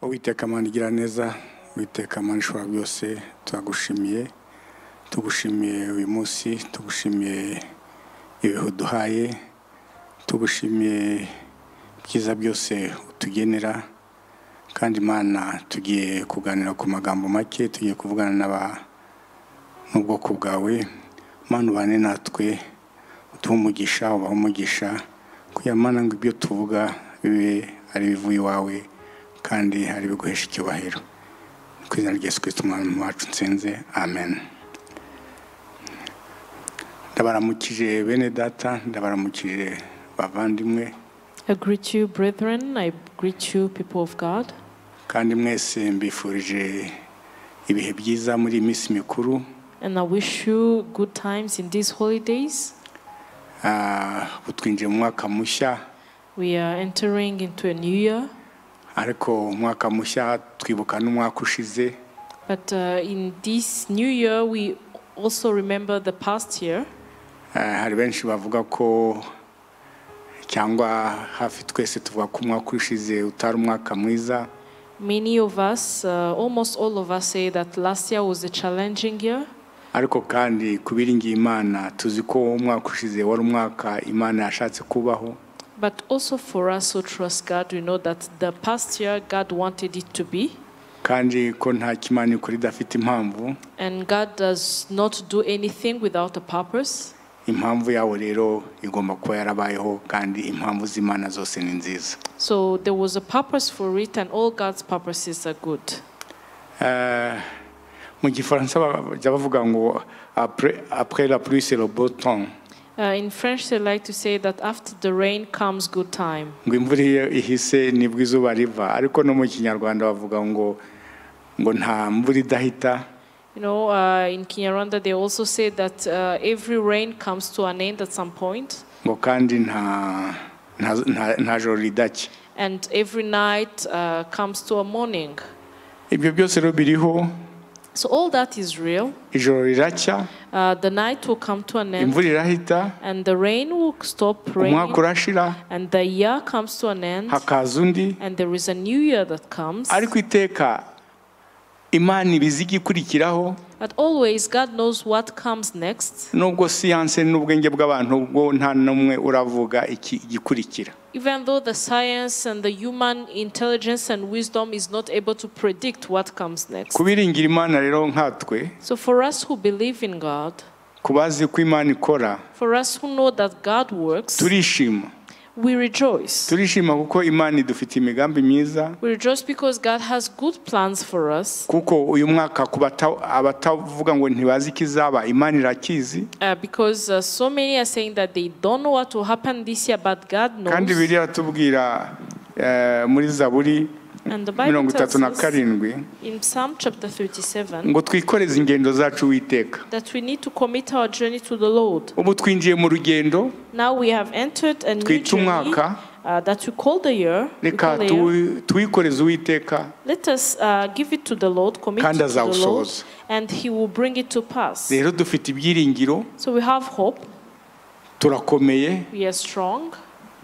witeka mana igira neza witeka mana ishobora byose turagushimiye tugushimiye uyu munsi tugushimiye ibihe uduhaye tugushimiye byiza byose utugenera kandi imana tugiye kuganira ku magambo make tugiye kuvugana n'aba n'ubwoko bwawe mana ubane natwe utuhe umugisha ubahe umugisha kugira ngo mana ngo ibyo tuvuga bibe ari ibivuye iwawe kandi ari ibiguhesha icyubahiro ku izina rya yesu kirisito umwami wacu nsenze amen ndabaramukije bene data ndabaramukije bavandimwe I greet you, brethren. I greet you, people of God. kandi mwese mbifurije ibihe byiza muri iyi minsi mikuru And I wish you good times in these holidays. Ah, ubu twinjiye mu mwaka mushya We are entering into a new year. ariko umwaka mushya twibuka n'umwaka ushize But uh, in this new year, we also remember the past year. Ah, hari benshi bavuga ko cyangwa hafi twese tuvuga ko umwaka ushize utari umwaka mwiza Many of us, uh, almost all of us, say that last year was a challenging year. ariko kandi ku biringiye imana tuzi ko umwaka ushize wari umwaka imana yashatse kubaho But also for us who trust God, we know that the past year, God wanted it to be. kandi ko nta kimana ikora idafite impamvu And God does not do anything without a purpose. impamvu yawo rero igomba kuba yarabayeho kandi impamvu z'imana zose ni nziza So there was a purpose for it, and all God's purposes are good. Eh, mu gifaransa ba- bajya bavuga ngo apre apre la pluie c'est le beau temps Uh, in French, they like to say that after the rain comes good time. ngo imvura iyo ihise nibwo izuba riva ariko no mu kinyarwanda bavuga ngo ngo nta mvura idahita You know, uh, in Kinyarwanda, they also say that uh, every rain comes to an end at some point, ngo kandi nta nta, nta, nta joro ridacya and every night uh, comes to a morning. ibyo byose rero biriho So all that is real. ijoro riracya Uh, the night will come to an end, imvura irahita and the rain will stop umwaka raining, urashira and the year comes to an end, hakaza undi and there is a new year that comes. ariko iteka imana ibizi igikurikiraho But always, God knows what comes next. nubwo siyanse n'ubwenge bw'abantu bwo nta n'umwe uravuga iki gikurikira Even though the science and the human intelligence and wisdom is not able to predict what comes next. kubiringira imana rero nkatwe So, for us who believe in God, ku bazi ko imana ikora for us who know that God works, turishima we rejoice. turishima kuko imana idufite imigambi myiza We rejoice because God has good plans for us, kuko uyu mwaka ku bata- abatavuga ngo ntibazi ikizaba imana irakizi uh, because uh, so many are saying that they don't know what will happen this year, but God kandi knows. biriya tubwira eh, muri zaburi And the Bible mirongo itatu tells na us karindwi in Psalm chapter 37 ngo twikoreze ingendo zacu witeka that we need to commit our journey to the Lord. ubu twinjiye mu rugendo Now we have entered a new twite journey umwaka uh, that we call the year. we reka call the year. tuwi- tuwikoreze uwiteka Let us uh, give it to the Lord, commit Kandi it to the Lord, azawusohoza. and He will bring it to pass. rero dufite ibyiringiro So we have hope. turakomeye We are strong.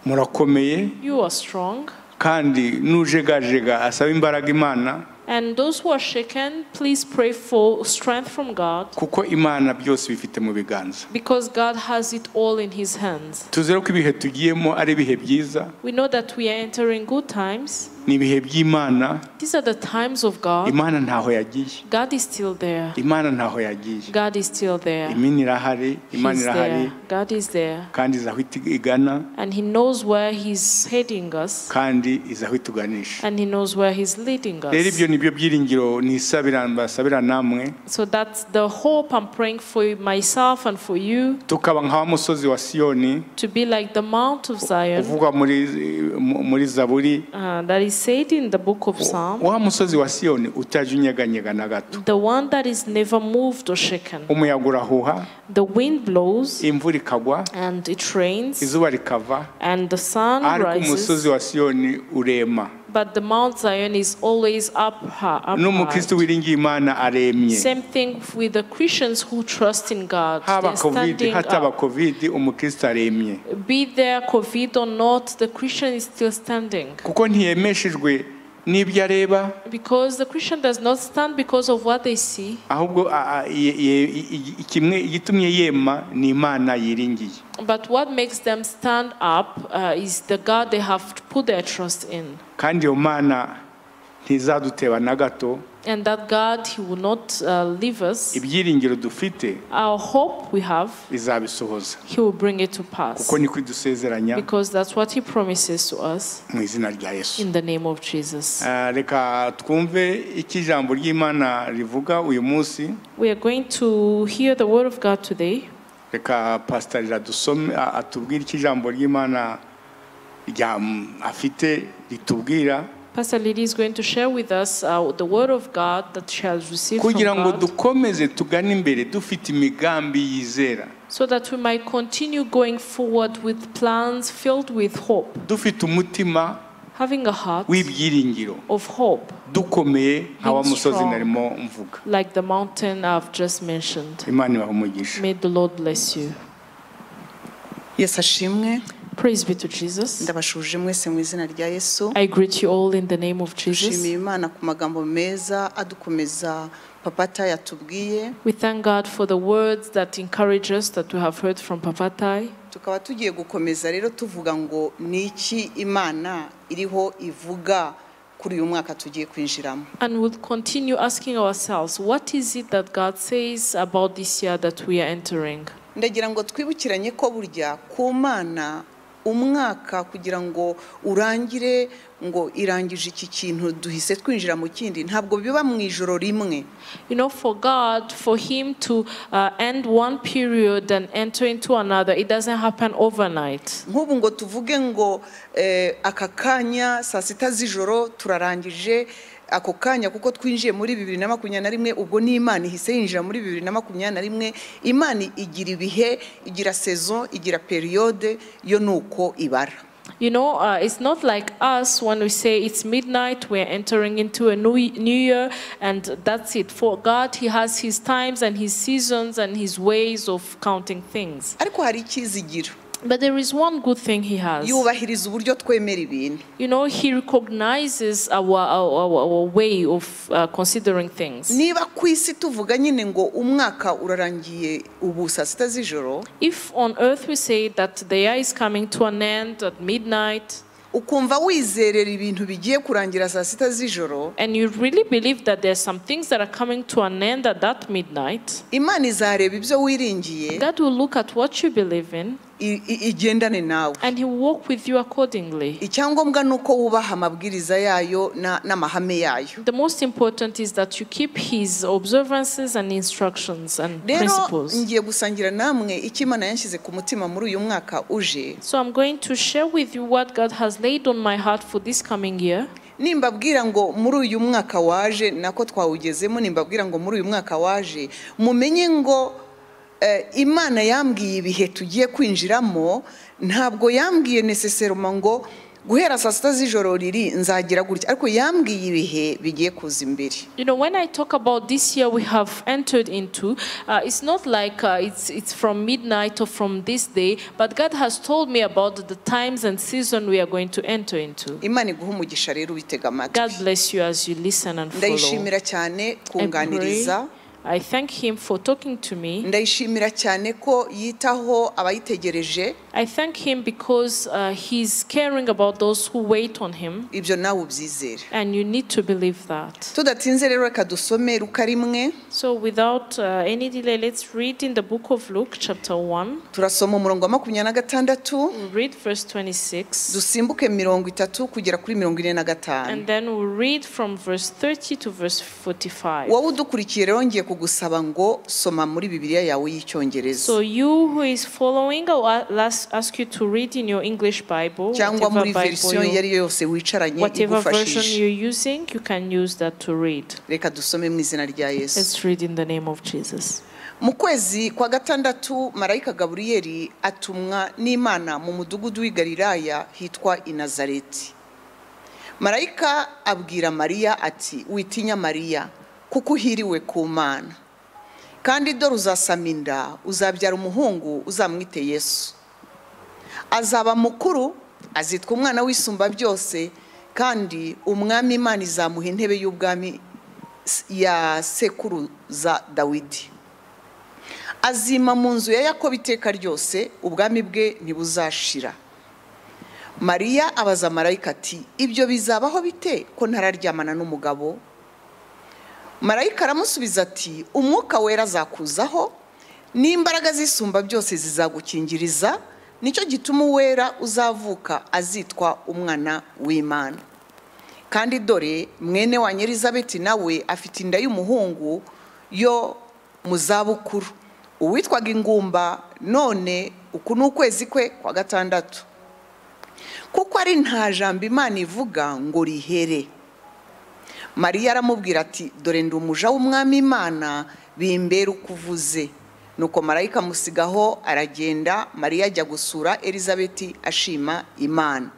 murakomeye You are strong. kandi n'ujegajega asaba imbaraga imana And those who are shaken, please pray for strength from God, kuko imana byose bifite mu biganza because God has it all in His hands. tuzere ko ibihe tugiyemo ari ibihe byiza We know that we are entering good times. ni ibihe by'imana These are the times of God. imana ntaho yagiye God is still there. imana ntaho yagiye God is still there. imana irahari imana He's irahari there. God is there. kandi izi aho iti- igana And He knows where He's heading us, kandi izi aho ituganisha and He knows where He's leading us. rero ibyo nibyo byiringiro nisabira mbasabira namwe So that's the hope I'm praying for myself and for you tukaba nka wa musozi wa siyoni to be like the Mount of Zion uvugwa muri muri zaburi uh, that is said in the book of Psalm, wa musozi wa siyoni utajya unyeganyega na gato the one that is never moved or shaken. umuyaga urahuha The wind blows imvura ikagwa and it rains izuba rikava and the sun ariko umusozi rises, wa siyoni urema but the Mount Zion is always up high. Up n'umukristo high. wiringiye imana aremye Same thing with the Christians who trust in God. haba They're kovidi standing hataba up. kovidi umukristo aremye Be there COVID or not, the Christian is still standing. kuko ntiyemeshejwe n'ibyo areba Because the Christian does not stand because of what they see, ahubwo a- a- ye- ye- i- i- kimwe igitumye yema ni imana yiringiye but what makes them stand up uh, is the God they have put their trust in. kandi iyo mana ntizaduteba na gato And that God, He will not uh, leave us. ibyiringiro dufite Our hope we have, bizabisohoza He will bring it to pass. kuko niko idusezeranya Because that's what He promises to us mu izina rya yesu in the name of Jesus. Ah, reka twumve icyo ijambo ry'imana rivuga uyu munsi We are going to hear the Word of God today. reka pasitari radusome a- atubwire icyo ijambo ry'imana rya afite ritubwira Pastor Lily is going to share with us uh, the Word of God that shall receive from kugira ngo God. dukomeze tugane imbere dufite imigambi yizera so that we might continue going forward with plans filled with hope, dufite umutima having a heart w'ibyiringiro of hope, dukomeye nka wa Being musozi strong. narimo mvuga like the mountain I've just mentioned. imana ibaha umugisha May the Lord bless you. yesu ashimwe Praise be to Jesus. ndabashuje mwese mu izina rya yesu I greet you all in the name of dushimiye Jesus. imana ku magambo meza adukomeza papata yatubwiye We thank God for the words that encourage us that we have heard from Papatai. tukaba tugiye gukomeza rero tuvuga ngo ni iki imana iriho ivuga kuri uyu mwaka tugiye kwinjiramo And we'll continue asking ourselves, what is it that God says about this year that we are entering? ndagira ngo twibukiranye ko burya ku mana umwaka kugira ngo urangire ngo irangije iki kintu duhise twinjira mu kindi ntabwo biba mu ijoro rimwe You know, for God, for Him to uh, end one period and enter into another, it doesn't happen overnight. nk'ubu ngo tuvuge ngo eh, aka kanya saa sita z'ijoro turarangije ako kanya kuko twinjiye muri bibiri na makumyabiri na rimwe ubwo n'imana ihise yinjira muri bibiri na makumyabiri na rimwe imana igira ibihe igira sezo igira periyode yo ni uko ibara You know, uh, it's not like us when we say it's midnight, we're entering into a new, new year, and that's it. For God, He has His times and His seasons and His ways of counting things. ariko hari ikizigira But there is one good thing He has. yubahiriza uburyo twemera ibintu You know, He recognizes our, our, our, our way of uh, considering things. niba ku isi tuvuga nyine ngo umwaka urarangiye ubu saa sita z'ijoro If on earth we say that the year is coming to an end at midnight, ukumva wizerera ibintu bigiye kurangira saa sita z'ijoro and you really believe that there's some things that are coming to an end at that midnight, imana izareba ibyo wiringiye God will look at what you believe in i- i- igendane nawe and He will walk with you accordingly. icyangombwa ni uko wubaha amabwiriza yayo na- n'amahame yayo The most important is that you keep His observances and instructions and rero principles. ngiye gusangira namwe icyo imana yanshyize ku mutima muri uyu mwaka uje So I'm going to share with you what God has laid on my heart for this coming year. nimbabwira ngo muri uyu mwaka waje nako twawugezemo nimbabwira ngo muri uyu mwaka waje mumenye ngo eh, imana yambwiye ibihe tugiye kwinjiramo ntabwo yambwiye neseseroma ngo guhera saa sita z'ijoro riri nzagira gutya ariko yambwiye ibihe bigiye kuza imbere You know, when I talk about this year we have entered into, uh, it's not like uh, it's, it's from midnight or from this day, but God has told me about the times and season we are going to enter into. imana iguha umugisha rero ubitega God amatwi bless you as you listen and follow. ndayishimira cyane I, pray, kunganiriza I thank Him for talking to me. ndayishimira cyane ko yitaho abayitegereje I thank Him because uh, He's caring about those who wait on Him, ibyo nawe ubyizere and you need to believe that. tudatinze rero reka dusome ruka rimwe So, without uh, any delay, let's read in the book of Luke, chapter 1. turasoma umurongo wa makumyabiri na gatandatu We'll read verse 26. dusimbuke mirongo itatu kugera kuri mirongo ine na And gatanu then we'll read from verse 30 to verse 45. wowe udukurikiye rero ngiye kugusaba ngo soma muri bibiliya So yawe y'icyongereza you who is following, I'll a- las- ask you to read in your English Bible, cyangwa whatever, muri Bible verisiyo iyo you, ari yo yose wicaranye whatever version igufashije you're using, you can use that to read. reka dusome mu izina rya yesu Let's read in the name of Jesus. mu kwezi kwa gatandatu marayika gaburiyeli atumwa n'imana mu mudugudu w'i galilaya hitwa inazareti marayika abwira mariya ati witinya mariya kuko uhiriwe ku mana kandi dore uzasama inda uzabyara umuhungu uzamwite yesu azaba mukuru azitwa umwana w'isumba byose kandi umwami imana izamuha intebe y'ubwami ya sekuruza dawidi azima mu nzu ya yakobo iteka ryose ubwami bwe ntibuzashira mariya abaza marayika ati ibyo bizabaho bite ko ntararyamana n'umugabo marayika aramusubiza ati umwuka wera azakuzaho n'imbaraga zisumba byose zizagukingiriza nicyo gituma uwera uzavuka azitwa umwana w'imana kandi dore mwene wa nyirizabeti nawe afite inda y'umuhungu yo mu zabukuru uwitwaga ingumba none uku ni ukwezi kwe kwa gatandatu kuko ari nta jambo imana ivuga ngo rihere mariya aramubwira ati dore ndi umuja w'umwami imana bimbera uko uvuze nuko marayika amusigaho aragenda mariya ajya gusura elizabeti ashima imana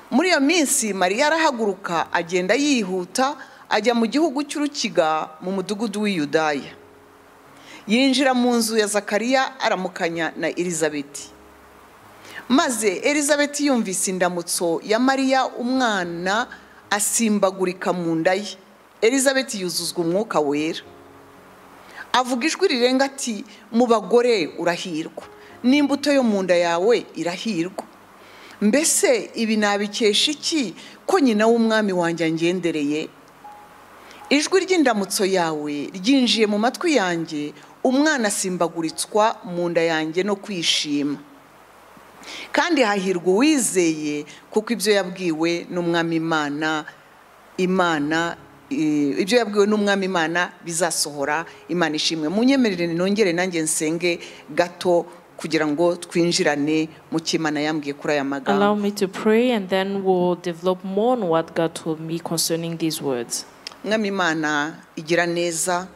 muri iyo minsi mariya arahaguruka agenda yihuta ajya mu gihugu cy'urukiga mu mudugudu w'iyudaya yinjira mu nzu ya zakariya aramukanya na elizabeti maze elizabeti yumvise indamutso ya mariya umwana asimbagurika mu nda ye elizabeti yuzuzwa umwuka wera avuga ijwi rirenga ati mu bagore urahirwa n'imbuto yo mu nda yawe irahirwa mbese ibi nabikesha iki ko nyina w'umwami wanjye angendereye ijwi ry'indamutso yawe ryinjiye mu matwi yanjye umwana asimbaguritswa mu nda yanjye no kwishima kandi hahirwa uwizeye kuko ibyo yabwiwe n'umwami imana imana ibyo yabwiwe n'umwami imana bizasohora imana ishimwe munyemerere nongere nanjye nsenge gato kugira ngo twinjirane mu kimana yambwiye kuri aya Allow magambo me to pray and then we'll develop more on what God told me concerning these words. mwami imana igira neza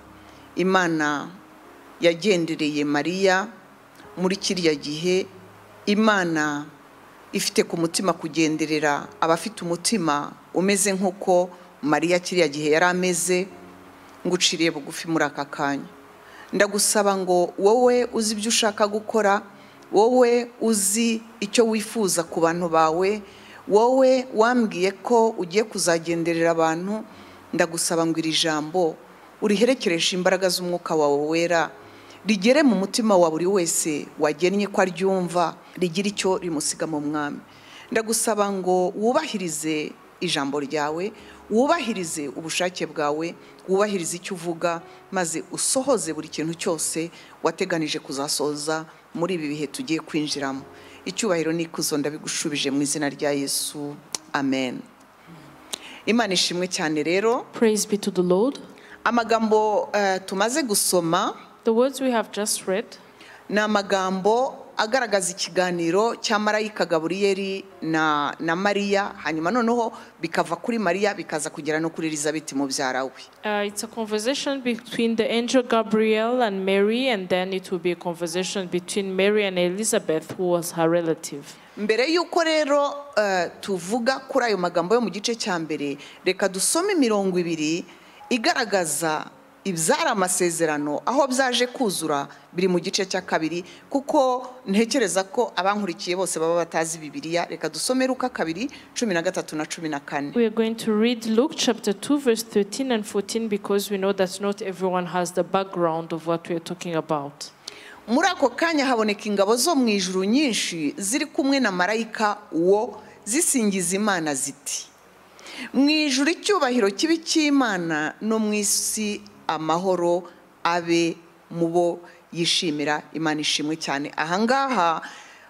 imana yagendereye mariya muri kiriya gihe imana ifite ku mutima kugenderera abafite umutima umeze nk'uko mariya kiriya gihe yari ameze ngo uciriye bugufi muri aka kanya ndagusaba ngo wowe uzi ibyo ushaka gukora wowe uzi icyo wifuza ku bantu bawe wowe wambwiye ko ugiye kuzagenderera abantu ndagusaba ngo iri jambo uriherekereshe imbaraga z'umwuka wawe wera rigere mu mutima wa buri wese wagennye ko aryumva rigira icyo rimusiga mu mwami ndagusaba ngo wubahirize ijambo ryawe wubahirize ubushake bwawe wubahirize icyo uvuga maze usohoze buri kintu cyose wateganije kuzasoza muri ibi bihe tugiye kwinjiramo icyubahiro n'ikuzo ndabigushubije mu izina rya yesu amen imana ishimwe cyane rero Praise be to the Lord. amagambo eh, tumaze gusoma The words we have just read ni amagambo agaragaza ikiganiro cya marayika gaburiyeri na na mariya hanyuma noneho bikava kuri mariya bikaza kugera no kuri elizabeth mubyara we Uh, it's a conversation between the angel Gabriel and Mary, and then it will be a conversation between Mary and Elizabeth, who was her relative. mbere y'uko rero eh, tuvuga kuri ayo magambo yo mu gice cya mbere reka dusome imirongo ibiri igaragaza ibyari amasezerano aho byaje kuzura biri mu gice cya kabiri kuko ntekereza ko abankurikiye bose baba batazi bibiliya reka dusome ruka kabiri cumi na gatatu na cumi na kane We are going to read Luke chapter 2, verse 13 and 14, because we know that not everyone has the background of what we are talking about. muri ako kanya haboneka ingabo zo mu ijuru nyinshi ziri kumwe na marayika wo zisingiza imana ziti mu ijuru icyubahiro kibi cy'imana no mu isi amahoro abe mu bo yishimira imana ishimwe cyane ahangaha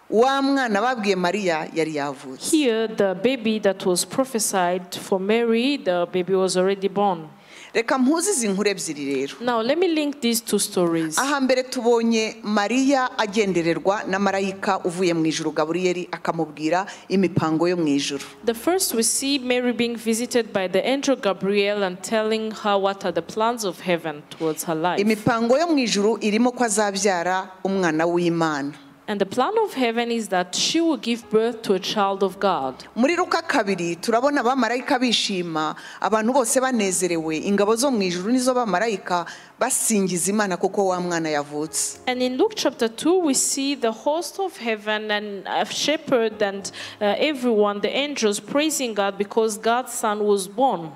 wa mwana babwiye mariya yari yavutse Here, the baby that was prophesied for Mary, the baby was already born. reka mpuze izi nkuru ebyiri rero Now, let me link these two stories. aha mbere tubonye mariya agendererwa na marayika uvuye mu ijuru gaburiyeri akamubwira imipango yo mu ijuru The first, we see Mary being visited by the angel Gabriel and telling her what are the plans of heaven towards her life. imipango yo mu ijuru irimo ko azabyara umwana w'imana And the plan of heaven is that she will give birth to a child of God. muri ruka kabiri turabona abamarayika bishima abantu bose banezerewe ingabo zo mu ijuru nizo bamarayika basingiza imana kuko wa mwana yavutse And in Luke chapter 2, we see the host of heaven and a shepherd and uh, everyone, the angels, praising God because God's son was born.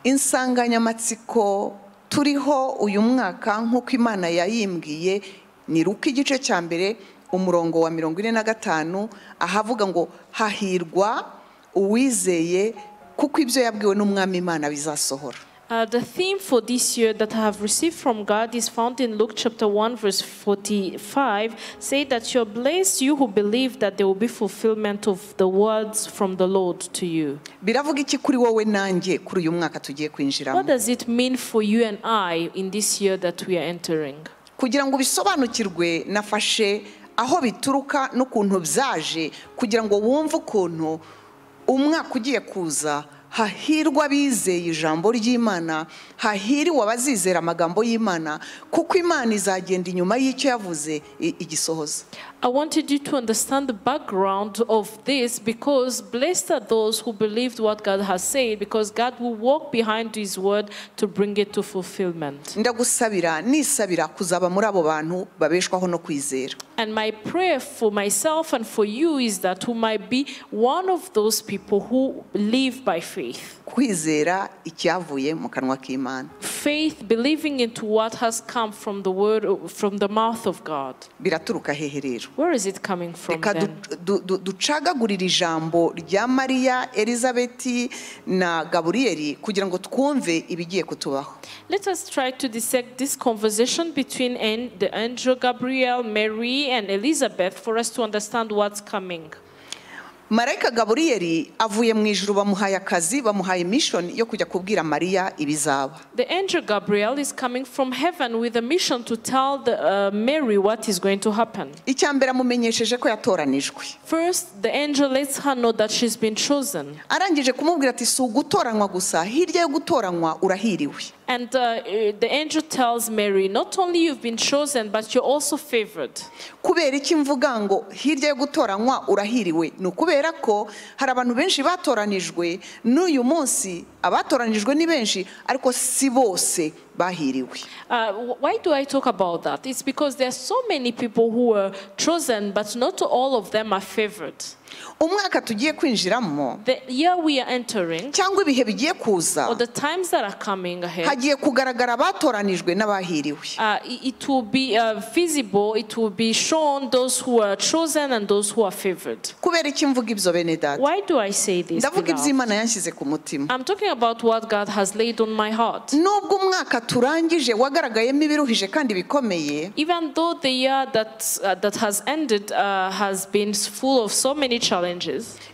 insanganyamatsiko turiho uyu mwaka nk'uko imana yayimbwiye ni ruka igice cya mbere umurongo wa mirongo ine na gatanu ahavuga ngo hahirwa uwizeye kuko ibyo yabwiwe n'umwami imana bizasohora Uh, the theme for this year that I have received from God is found in Luke chapter 1, verse 45. Say that you're blessed, you who believe that there will be fulfillment of the words from the Lord to you. biravuga iki kuri wowe nanjye kuri uyu mwaka tugiye What kwinjiramo does it mean for you and I in this year that we are entering? kugira ngo ubisobanukirwe nafashe aho bituruka n'ukuntu byaje kugira ngo wumve ukuntu umwaka ugiye kuza hahirwa abizeye ijambo ry'imana hahiriwe abazizera amagambo y'imana kuko imana izagenda inyuma y'icyo yavuze i- igisohoza I wanted you to understand the background of this because blessed are those who believed what God has said, because God will walk behind His word to bring it to fulfillment. ndagusabira nisabira kuzaba muri abo bantu babeshwaho no kwizera And my prayer for myself and for you is that we might be one of those people who live by faith. kwizera icyavuye mu kanwa k'imana Faith, believing into what has come from the word, from the mouth of God. biraturuka hehe rero Where is it coming from? reka Then? du- du- du- ducagagurire ijambo rya mariya elizabeti na gaburiyeri kugira ngo twumve ibigiye kutubaho Let us try to dissect this conversation between an- the angel Gabriel, Mary, and Elizabeth for us to understand what's coming. marayika gaburiyeri avuye mu ijuru bamuhaye akazi bamuhaye mishoni yo kujya kubwira mariya ibizaba The angel Gabriel is coming from heaven with a mission to tell the, uh, Mary what is going to happen. icya mbere amumenyesheje ko yatoranijwe First, the angel lets her know that she's been chosen. arangije kumubwira ati si ugutoranywa gusa hirya yo gutoranywa urahiriwe And uh, uh, the angel tells Mary, not only you've been chosen, but you're also favored. kubera iki mvuga ngo hirya yo gutoranywa urahiriwe ni ukubera ko hari abantu benshi batoranijwe n'uyu munsi abatoranijwe ni benshi ariko si bose bahiriwe Uh, wh- why do I talk about that? It's because there are so many people who were chosen, but not all of them are favored. umwaka tugiye kwinjiramo The year we are entering, cyangwa ibihe bigiye or kuza the times that are coming ahead, hagiye kugaragara abatoranijwe n'abahiriwe uh, i- it will be uh, visible, it will be shown those who are chosen and those who are favored. kubera iki mvuga ibyo bene data Why do I say this? ndavuga beloved? iby'imana yanshyize ku mutima I'm talking about what God has laid on my heart. nubwo umwaka turangije wagaragayemo ibiruhije kandi bikomeye Even though the year that, uh, that has ended uh, has been s- full of so many challenges,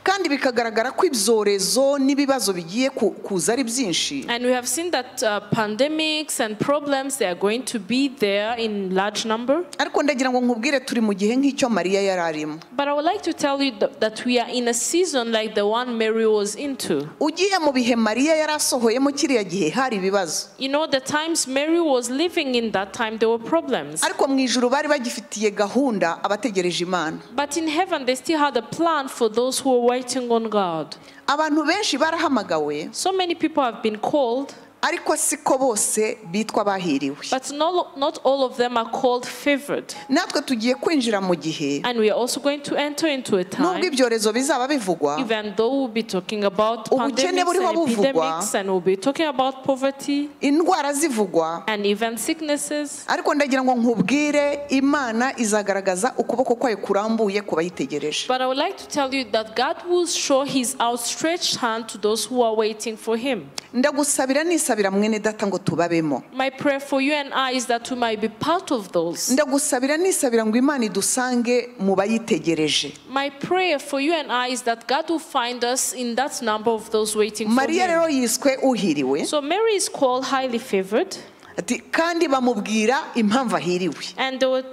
kandi bikagaragara ko ibyorezo n'ibibazo bigiye ku- kuza ari byinshi and we have seen that uh, pandemics and problems, they are going to be there in large number. ariko ndagira ngo nkubwire turi mu gihe nk'icyo mariya yari arimo But I would like to tell you th- that we are in a season like the one Mary was into. ugiye mu bihe mariya yari asohoyemo kiriya gihe hari ibibazo You know, the times Mary was living in that time, there were problems. ariko mu ijuru bari bagifitiye gahunda abategereje imana But in heaven, they still had a plan for those who were waiting on God. abantu benshi barahamagawe So many people have been called, ariko siko bose bitwa bahiriwe but not, not all of them are called favored. natwe tugiye kwinjira mu gihe And we are also going to enter into a time, nubwo ibyorezo bizaba bivugwa even though we'll be talking about pandemics Ubukene and buriho buvugwa. epidemics, and we'll be talking about poverty indwara zivugwa and even sicknesses. ariko ndagira ngo nkubwire imana izagaragaza ukuboko kwayo kurambuye ku bayitegereje But I would like to tell you that God will show his outstretched hand to those who are waiting for him. ndagusabira nisabira mwene data ngo tubabemo My prayer for you and I is that we might be part of those. ndagusabira nisabira ngo imana idusange mu bayitegereje My prayer for you and I is that God will find us in that number of those waiting for mariya him. rero yiswe uhiriwe So Mary is called highly favored, ati kandi bamubwira impamvu ahiriwe and they, were,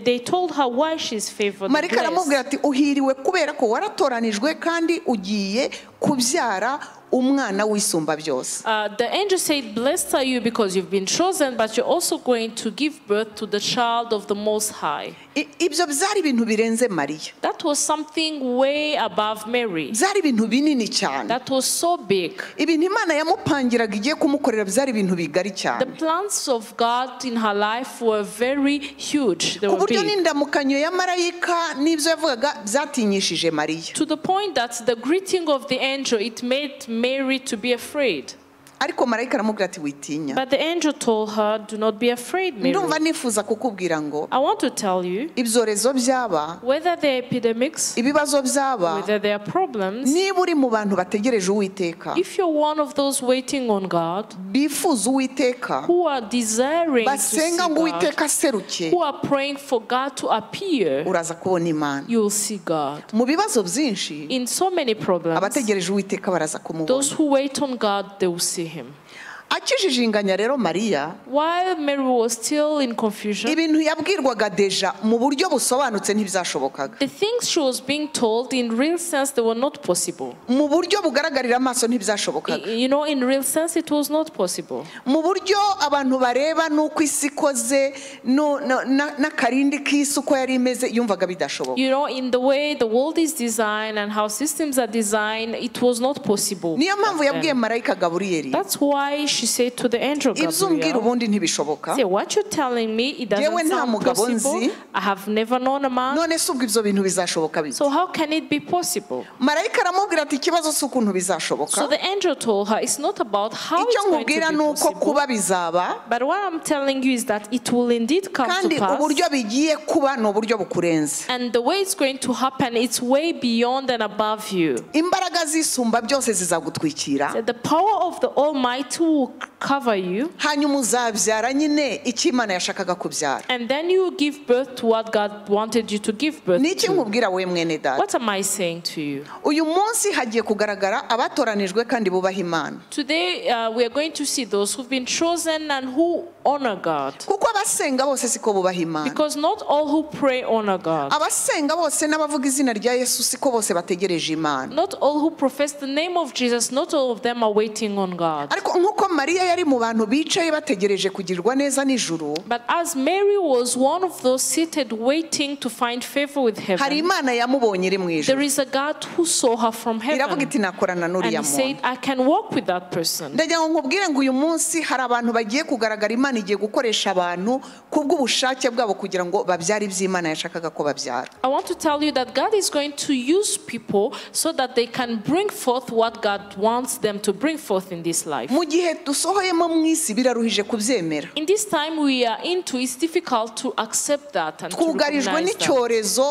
they told her why she's favored. and marika blessed. aramubwira ati uhiriwe kubera ko waratoranijwe kandi ugiye kubyara umwana w'isumba byose Uh, the angel said, Blessed are you because you've been chosen, but you're also going to give birth to the child of the Most High. I- ibyo byari ibintu birenze mariya That was something way above Mary. byari ibintu binini cyane That was so big. ibintu imana yamupangiraga igiye kumukorera byari ibintu bigari The cyane plans of God in her life were very huge. They ku were buryo big. n'indamukanyo ya marayika n'ibyo yavugaga byatinyishije mariya To the point that the greeting of the angel it made Mary to be afraid. ariko marayika aramubwira ati witinya But the angel told her, Do not be afraid, Mary. ndumva nifuza kukubwira ngo I want to tell you ibyorezo byaba whether they're epidemics, ibibazo byaba whether there are problems, niba uri mu bantu bategereje uwiteka if you're one of those waiting on God, bifuza uwiteka who are desiring to see basenga ngo God, uwiteka aseruke who are praying for God to appear, uraza kubona imana you will see God. mu bibazo byinshi In so many problems, abategereje uwiteka baraza those kumubona who wait on God, they will see Him. akijijinganya rero mariya While Mary was still in confusion, ibintu yabwirwaga deja mu buryo busobanutse ntibyashobokaga the things she was being told in real sense they were not possible. mu buryo bugaragarira amaso I- ntibyashobokaga You know, in real sense, it was not possible. mu buryo abantu bareba n'uko isi ikoze nu- na- na- n'akarindi k'isi uko yari imeze yumvaga bidashoboka You know, in the way the world is designed and how systems are designed, it was not possible. niyo mpamvu back yabwiye then. marayika gaburiyeri That's why she said to the angel ibyo umbwira Gabriel, ubundi ntibishoboka say, what you're telling me, it Yewe doesn't nta sound mugabo possible. nzi. I have never known a man. none se ubwo ibyo bintu bizashoboka bite So how can it be possible? marayika aramubwira ati ikibazo si ukuntu So bizashoboka the angel told her, it's not about how icyo it's going nkubwira to be ni uko possible. kuba bizaba But what I'm telling you is that it will indeed come kandi to pass. uburyo bigiye kuba ni uburyo bukurenze And the way it's going to happen, it's way beyond and above you. imbaraga zisumba byose zizagutwikira That The power of the Almighty will cover you, hanyuma uzabyara nyine icyo imana yashakaga kubyara and then you will give birth to what God wanted you to give birth ni iki to. nkubwira we mwene data What am I saying to you? uyu munsi hagiye kugaragara abatoranijwe kandi bubaha imana Today, uh, we are going to see those who've been chosen and who honor God. kuko abasenga bose siko bubaha imana Because not all who pray honor God. abasenga bose n'abavuga izina rya yesu siko bose bategereje imana Not all who profess the name of Jesus, not all of them are waiting on God. ariko nk'uko mariya yari mu bantu bicaye bategereje kugirirwa neza nijoro But as Mary was one of those seated waiting to find favor with hari heaven, imana yamubonye iri mu there ijoro is a God who saw her from iravuga heaven. iti nakorana And he n'uriya said, muntu I can walk with that person. ndagira ngo nkubwire ngo uyu munsi hari abantu bagiye kugaragara imana igiye gukoresha abantu kubw'ubushake bwabo kugira ngo babyare ibyo imana yashakaga ko babyara I want to tell you that God is going to use people so that they can bring forth what God wants them to bring forth in this life. mu gihe dusohoyemo mu isi biraruhije kubyemera In this time we are into, it's difficult to accept that and to twugarijwe recognize that. n'icyorezo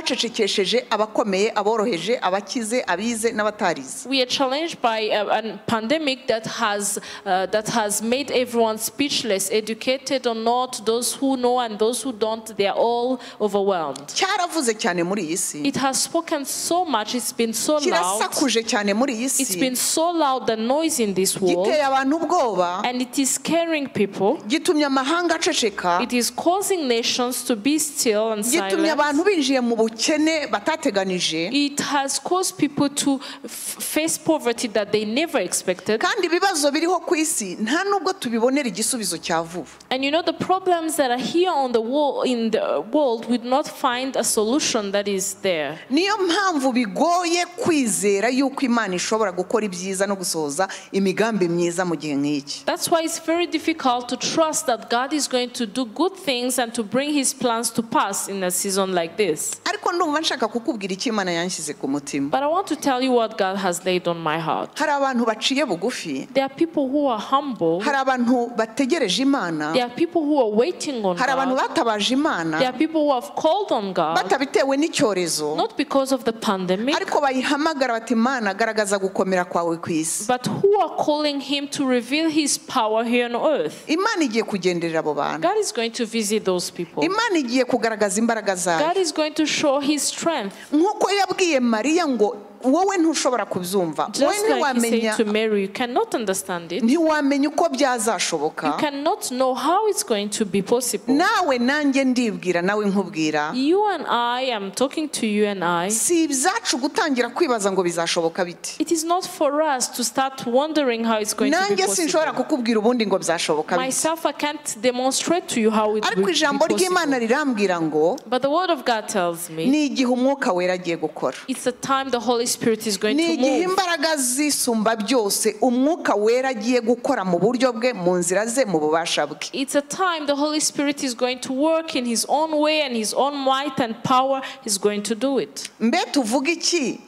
cyacecekesheje abakomeye aboroheje abakize abize n'abatarize We are challenged by a, a pandemic that has uh, that has made everyone speechless, educated or not, those who know and those who don't, they are all overwhelmed. cyaravuze cyane muri iyi si It has spoken so much, it's been so loud. kirasakuje cyane muri iyi It's si been so loud the noise in this world giteye abantu ubwoba and it is scaring people. gitumye amahanga aceceka It is causing nations to be still and gitumye abantu silent. binjiye mu bukene batateganije It has caused people to f- face poverty that they never expected. kandi ibibazo biriho ku isi nta nubwo tubibonera igisubizo cya vuba And you know the problems that are here on the wall in the world would not find a solution that is there. niyo mpamvu bigoye kwizera yuko imana ishobora gukora ibyiza no gusohoza imigambi myiza mu gihe nk'iki That's why it's very difficult to trust that God is going to do good things and to bring his plans to pass in a season like this. ariko ndumva nshaka kukubwira icyo imana yanshyize ku mutima But I want to tell you what God has laid on my heart. hari abantu baciye bugufi There are people who are humble. hari abantu bategereje imana There are people who are waiting on hari abantu God. batabaje There imana are people who have called on God, batabitewe n'icyorezo not because of the pandemic, ariko bayihamagara bati imana garagaza gukomera kwawe ku isi but who are calling Him to reveal His power here on earth. imana igiye kugenderera abo bantu God is going to visit those people. imana igiye kugaragaza imbaraga zayo God is going to show His strength. nk'uko yabwiye mariya ngo wowe ntushobora kubyumva wowe Just like he ntiwamenya said to Mary, you cannot understand it. You ntiwamenya uko byazashoboka cannot know how it's going to be possible. nawe nanjye ndibwira nawe nkubwira You and I, I'm talking to you and I. si ibyacu gutangira kwibaza ngo bizashoboka bite It is not for us to start wondering how it's going to be nanjye sinshobora possible. kukubwira ubundi ngo byashoboka bite Myself, I can't demonstrate to you how it will ariko be ijambo ry'imana possible. rirambwira ngo But the word of God tells me ni igihe umwuka wera agiye gukora it's the time the Holy Spirit is going ni to igihe move. imbaraga zisumba byose umwuka wera agiye gukora mu buryo bwe mu nzira ze mu bubasha bwe It's a time the Holy Spirit is going to work in His own way and His own might and power. He's going to do it. mbe tuvuge iki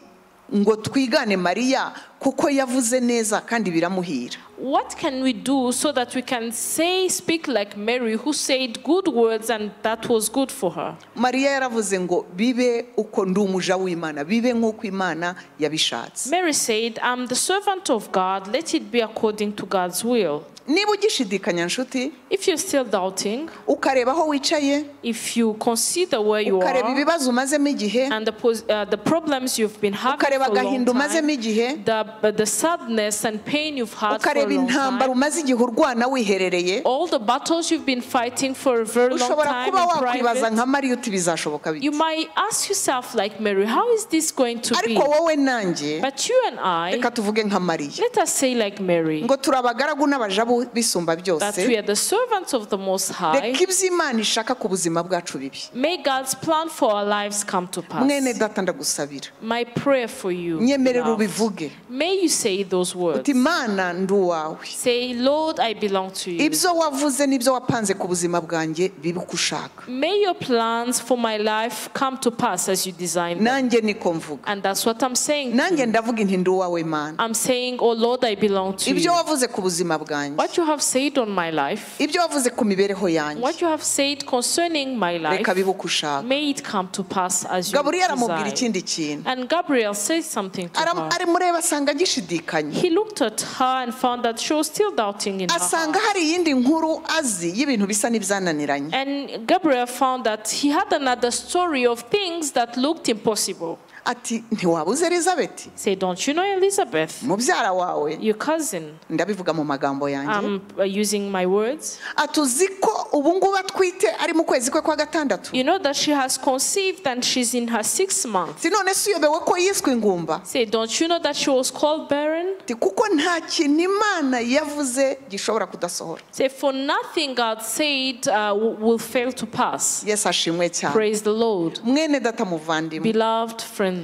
ngo twigane mariya kuko yavuze neza kandi biramuhira What can we do so that we can say, speak like Mary, who said good words and that was good for her? mariya yaravuze ngo bibe uko ndi umuja w'imana bibe nk'uko imana yabishatse Mary said, I'm the servant of God, let it be according to God's will. niba ugishidikanya nshuti If you're still doubting, ukareba aho wicaye if you consider where you ukareba are ibibazo umazemo igihe and the, pos- uh, the problems you've been having for ukareba a long agahinda umazemo time, igihe the, the sadness and pain you've had for a ukareba long intambara time, umaze igihe urwana wiherereye all the battles you've been fighting for a very long ushobora time kuba in wakwibaza private, nka mariya uti bizashoboka you bite might ask yourself, like Mary, how is this going to be? ariko wowe nanjye But you and I, reka tuvuge nka mariya let us say like Mary, ngo turi abagaragu n'abaja bu- bisumba that byose we are the servants of the Most High. reka ibyo imana ishaka ku buzima bwacu bibi May God's plan for our lives come to mwene pass. data ndagusabira My prayer for you, nyemerera beloved, ubivuge may you say those words. uti imana ndi uwawe Say, Lord, I belong to you. ibyo wavuze n'ibyo wapanze ku buzima bwanjye bibe uko ushaka May your plans for my life come to pass as you designed them. nanjye niko mvuga And that's what I'm saying. nanjye ndavuga inti ndi uwawe mana I'm saying, Oh Lord, I belong to ibyo you. wavuze ku buzima bwanjye What you have said on my life, ibyo wavuze ku mibereho yanjye what you have said concerning my life, reka bibe uko ushaka may it come to pass as you gaburiyeli amubwira designed. ikindi kintu And Gabriel said something to Aram- her. arimureba asanga agishidikanya He looked at her and found that she was still doubting in her asanga heart. hari iyindi nkuru azi y'ibintu bisa n'ibyananiranye And Gabriel found that he had another story of things that looked impossible. ati ntiwabuze elizabeth He said, Don't you know Elizabeth, mubyara wawe your cousin? ndabivuga mu magambo yanjye I'm uh, using my words. ati uzi ko ubu ngubu atwite ari mu kwezi kwe kwa gatandatu You know that she has conceived and she's in her sixth month. ati none se uyobewe ko yiswe ingumba He said, Don't you know that she was called barren? ati kuko nta kintu imana yavuze gishobora kudasohora He said, For nothing God said uh, w- will fail to pass. yesu ashimwe cyane Praise the Lord. mwene data muvandimwe Beloved friend.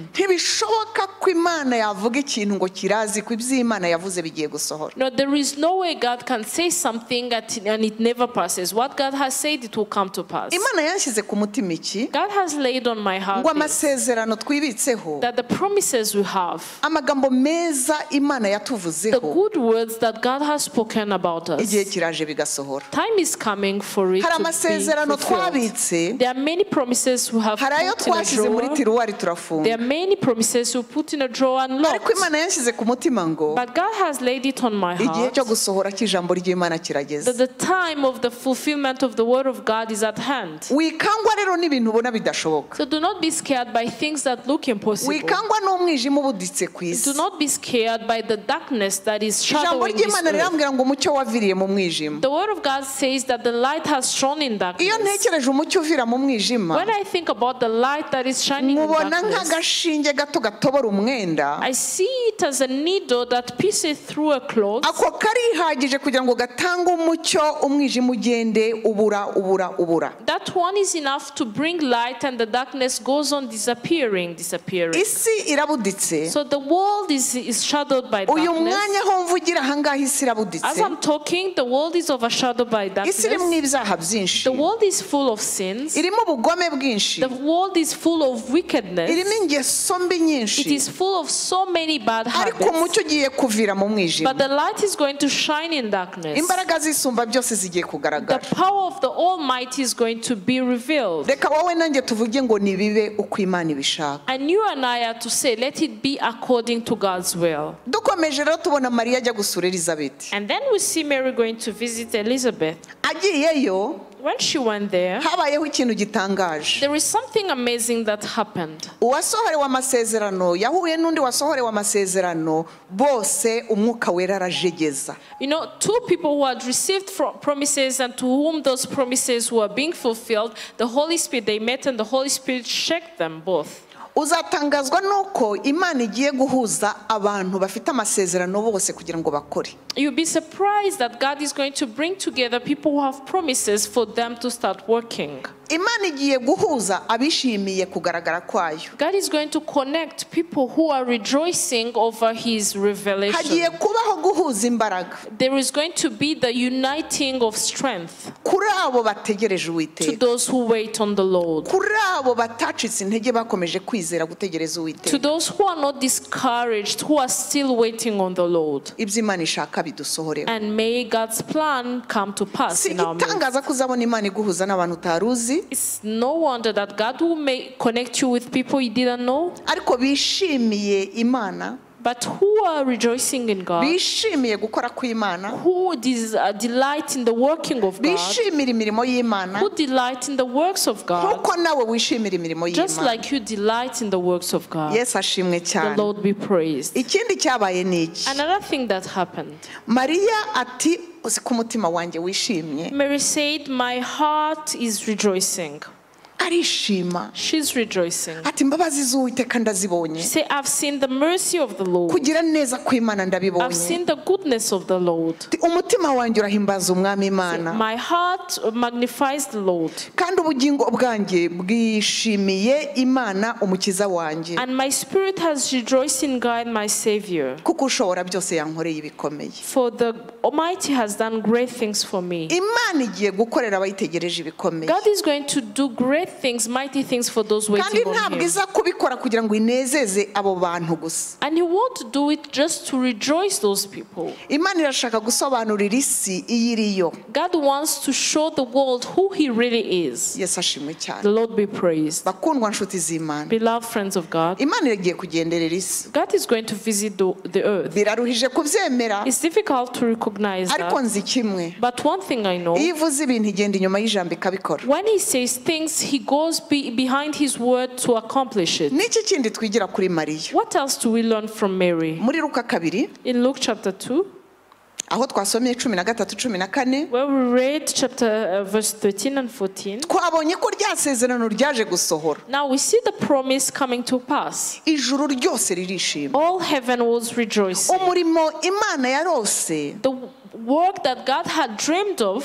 ntibishoboka ko imana yavuga ikintu ngo kirazi ko ibyo imana yavuze bigiye gusohora No, there is no way God can say something that, and it never passes. What God has said, it will come to pass. imana yanshyize ku mutima iki God has laid on my heart ngo this, amasezerano twibitseho that the promises we have, amagambo meza imana the yatuvuzeho good words that God has spoken about us, igihe kiraje bigasohora time is coming for it hari to be amasezerano fulfilled. twabitse There are many promises we have hari ayo put in a twashyize muri drawer. tiruwari There turafunga are many promises we put in a drawer and ariko locked. imana yanshyize ku mutima ngo But God has laid it on my igihe heart cyo gusohora cy'ijambo ry'imana kirageze that the time of the fulfillment of the word of God is at hand. wikangwa rero n'ibintu ubona bidashoboka So do not be scared by things that look impossible. wikangwa n'umwijima ubuditse ku isi Do not be scared by the darkness that is ijambo shadowing this ry'imana earth. rirambwira ngo umucyo waviriye mu mwijima The word of God says that the light has shone in iyo darkness. ntekereje umucyo uvira mu mwijima When I think about the light that is shining in mubona darkness, nk'agashinge gato gatobora umwenda I see it as a needle that pierces through a cloth. ako karihagije kugira ngo gatange umucyo umwijima ugende ubura ubura ubura That one is enough to bring light, and the darkness goes on disappearing, disappearing. isi irabuditse So the world is, is shadowed by uyu darkness. mwanya aho mvugira ahangaha isi As irabuditse I'm talking, the world is overshadowed by isi irimo darkness. ibyaha byinshi The world is full of sins. irimo ubugome bwinshi The world is full of irimo wickedness. ingeso mbi nyinshi It is full of so many bad ariko habits. umucyo ugiye kuvira mu mwijima But the light is going to shine in darkness. imbaraga zisumba byose zigiye The kugaragara power of the Almighty is going to be revealed. reka wowe nanjye tuvuge ngo nibibe uko imana ibishaka And you and I are to say, let it be according to God's will. dukomeje rero tubona mariya ajya gusura elizabeth And then we see Mary going to visit Elizabeth. agiyeyo When she went there, habayeho ikintu gitangaje there is something amazing that happened. uwasohorewe amasezerano yahuye n'undi wasohorewe amasezerano bose umwuka wera arajegeza You know, two people who had received fro- promises and to whom those promises were being fulfilled, the Holy Spirit, they met and the Holy Spirit shook them both. uzatangazwa nuko imana igiye guhuza abantu bafite amasezerano bose kugira ngo bakore You'll be surprised that God is going to bring together people who have promises for them to start working. imana igiye guhuza abishimiye kugaragara kwayo God is going to connect people who are rejoicing over his hagiye revelation. kubaho guhuza imbaraga There is going to be the uniting of strength kuri abo bategereje to uwiteka those who wait on the Lord. kuri abo batacitse intege bakomeje kwizera gutegereza To uwiteka those who are not discouraged, who are still waiting on the Lord. ibyo imana ishaka bidusohoreho And may God's plan come to pass si in our midst. igitangaza ko uzabona imana iguhuza n'abantu utari uzi It's no wonder that God will make, connect you with people you didn't know, ariko bishimiye imana but who are rejoicing in God, bishimiye gukora kw'imana who des- uh, delight in the working of God, bishimira imirimo y'imana who delight in the works of God, nk'uko nawe wishimira imirimo just y'imana like you delight in the works of God. yesu ashimwe The cyane Lord be praised. ikindi cyabaye ni iki Another thing that happened mariya ati uzi ko umutima wanjye wishimye Mary said, My heart is rejoicing. arishima She's rejoicing. ati imbabazi z'uwiteka ndazibonye She said, I've seen the mercy of the Lord, kugira neza kw'imana I've ndabibonye seen the goodness of the Lord. Ati, umutima wanjye urahimbaza umwami imana My heart magnifies the Lord, kandi ubugingo bwanjye bwishimiye imana umukiza wanjye and my spirit has rejoiced in God, my Savior. kuko ushobora byose yankoreye ibikomeye For the Almighty has done great things for me. imana igiye gukorera abayitegereje ibikomeye God is going to do great things, mighty things for those kandi waiting on ntabwo Him. iza kubikora kugira ngo inezeze abo bantu gusa And He won't do it just to rejoice those people. imana irashaka gusobanurira isi iyo iriyo God wants to show the world who He really is. yesu ashimwe cyane The Lord be praised. bakundwa nshuti z'imana Beloved friends of God, imana iragiye kugenderera isi God is going to visit the, the earth. biraruhije kubyemera It's difficult to recognize ariko that. nzi kimwe But one thing I know iyo ivuze ibintu igenda inyuma y'ijambo ikabikora When he says things, he goes be- behind his word to accomplish it. n'iki kindi twigira kuri mariya What else do we learn from Mary? muri ruka kabiri In Luke chapter 2, aho twasomye cumi na gatatu cumi na kane where we read chapter uh, verse 13 and 14, twabonye ko rya sezerano ryaje gusohora now we see the promise coming to pass. ijuru ryose ririshima All heaven was rejoicing. umurimo imana yarose The w- work that God had dreamed of,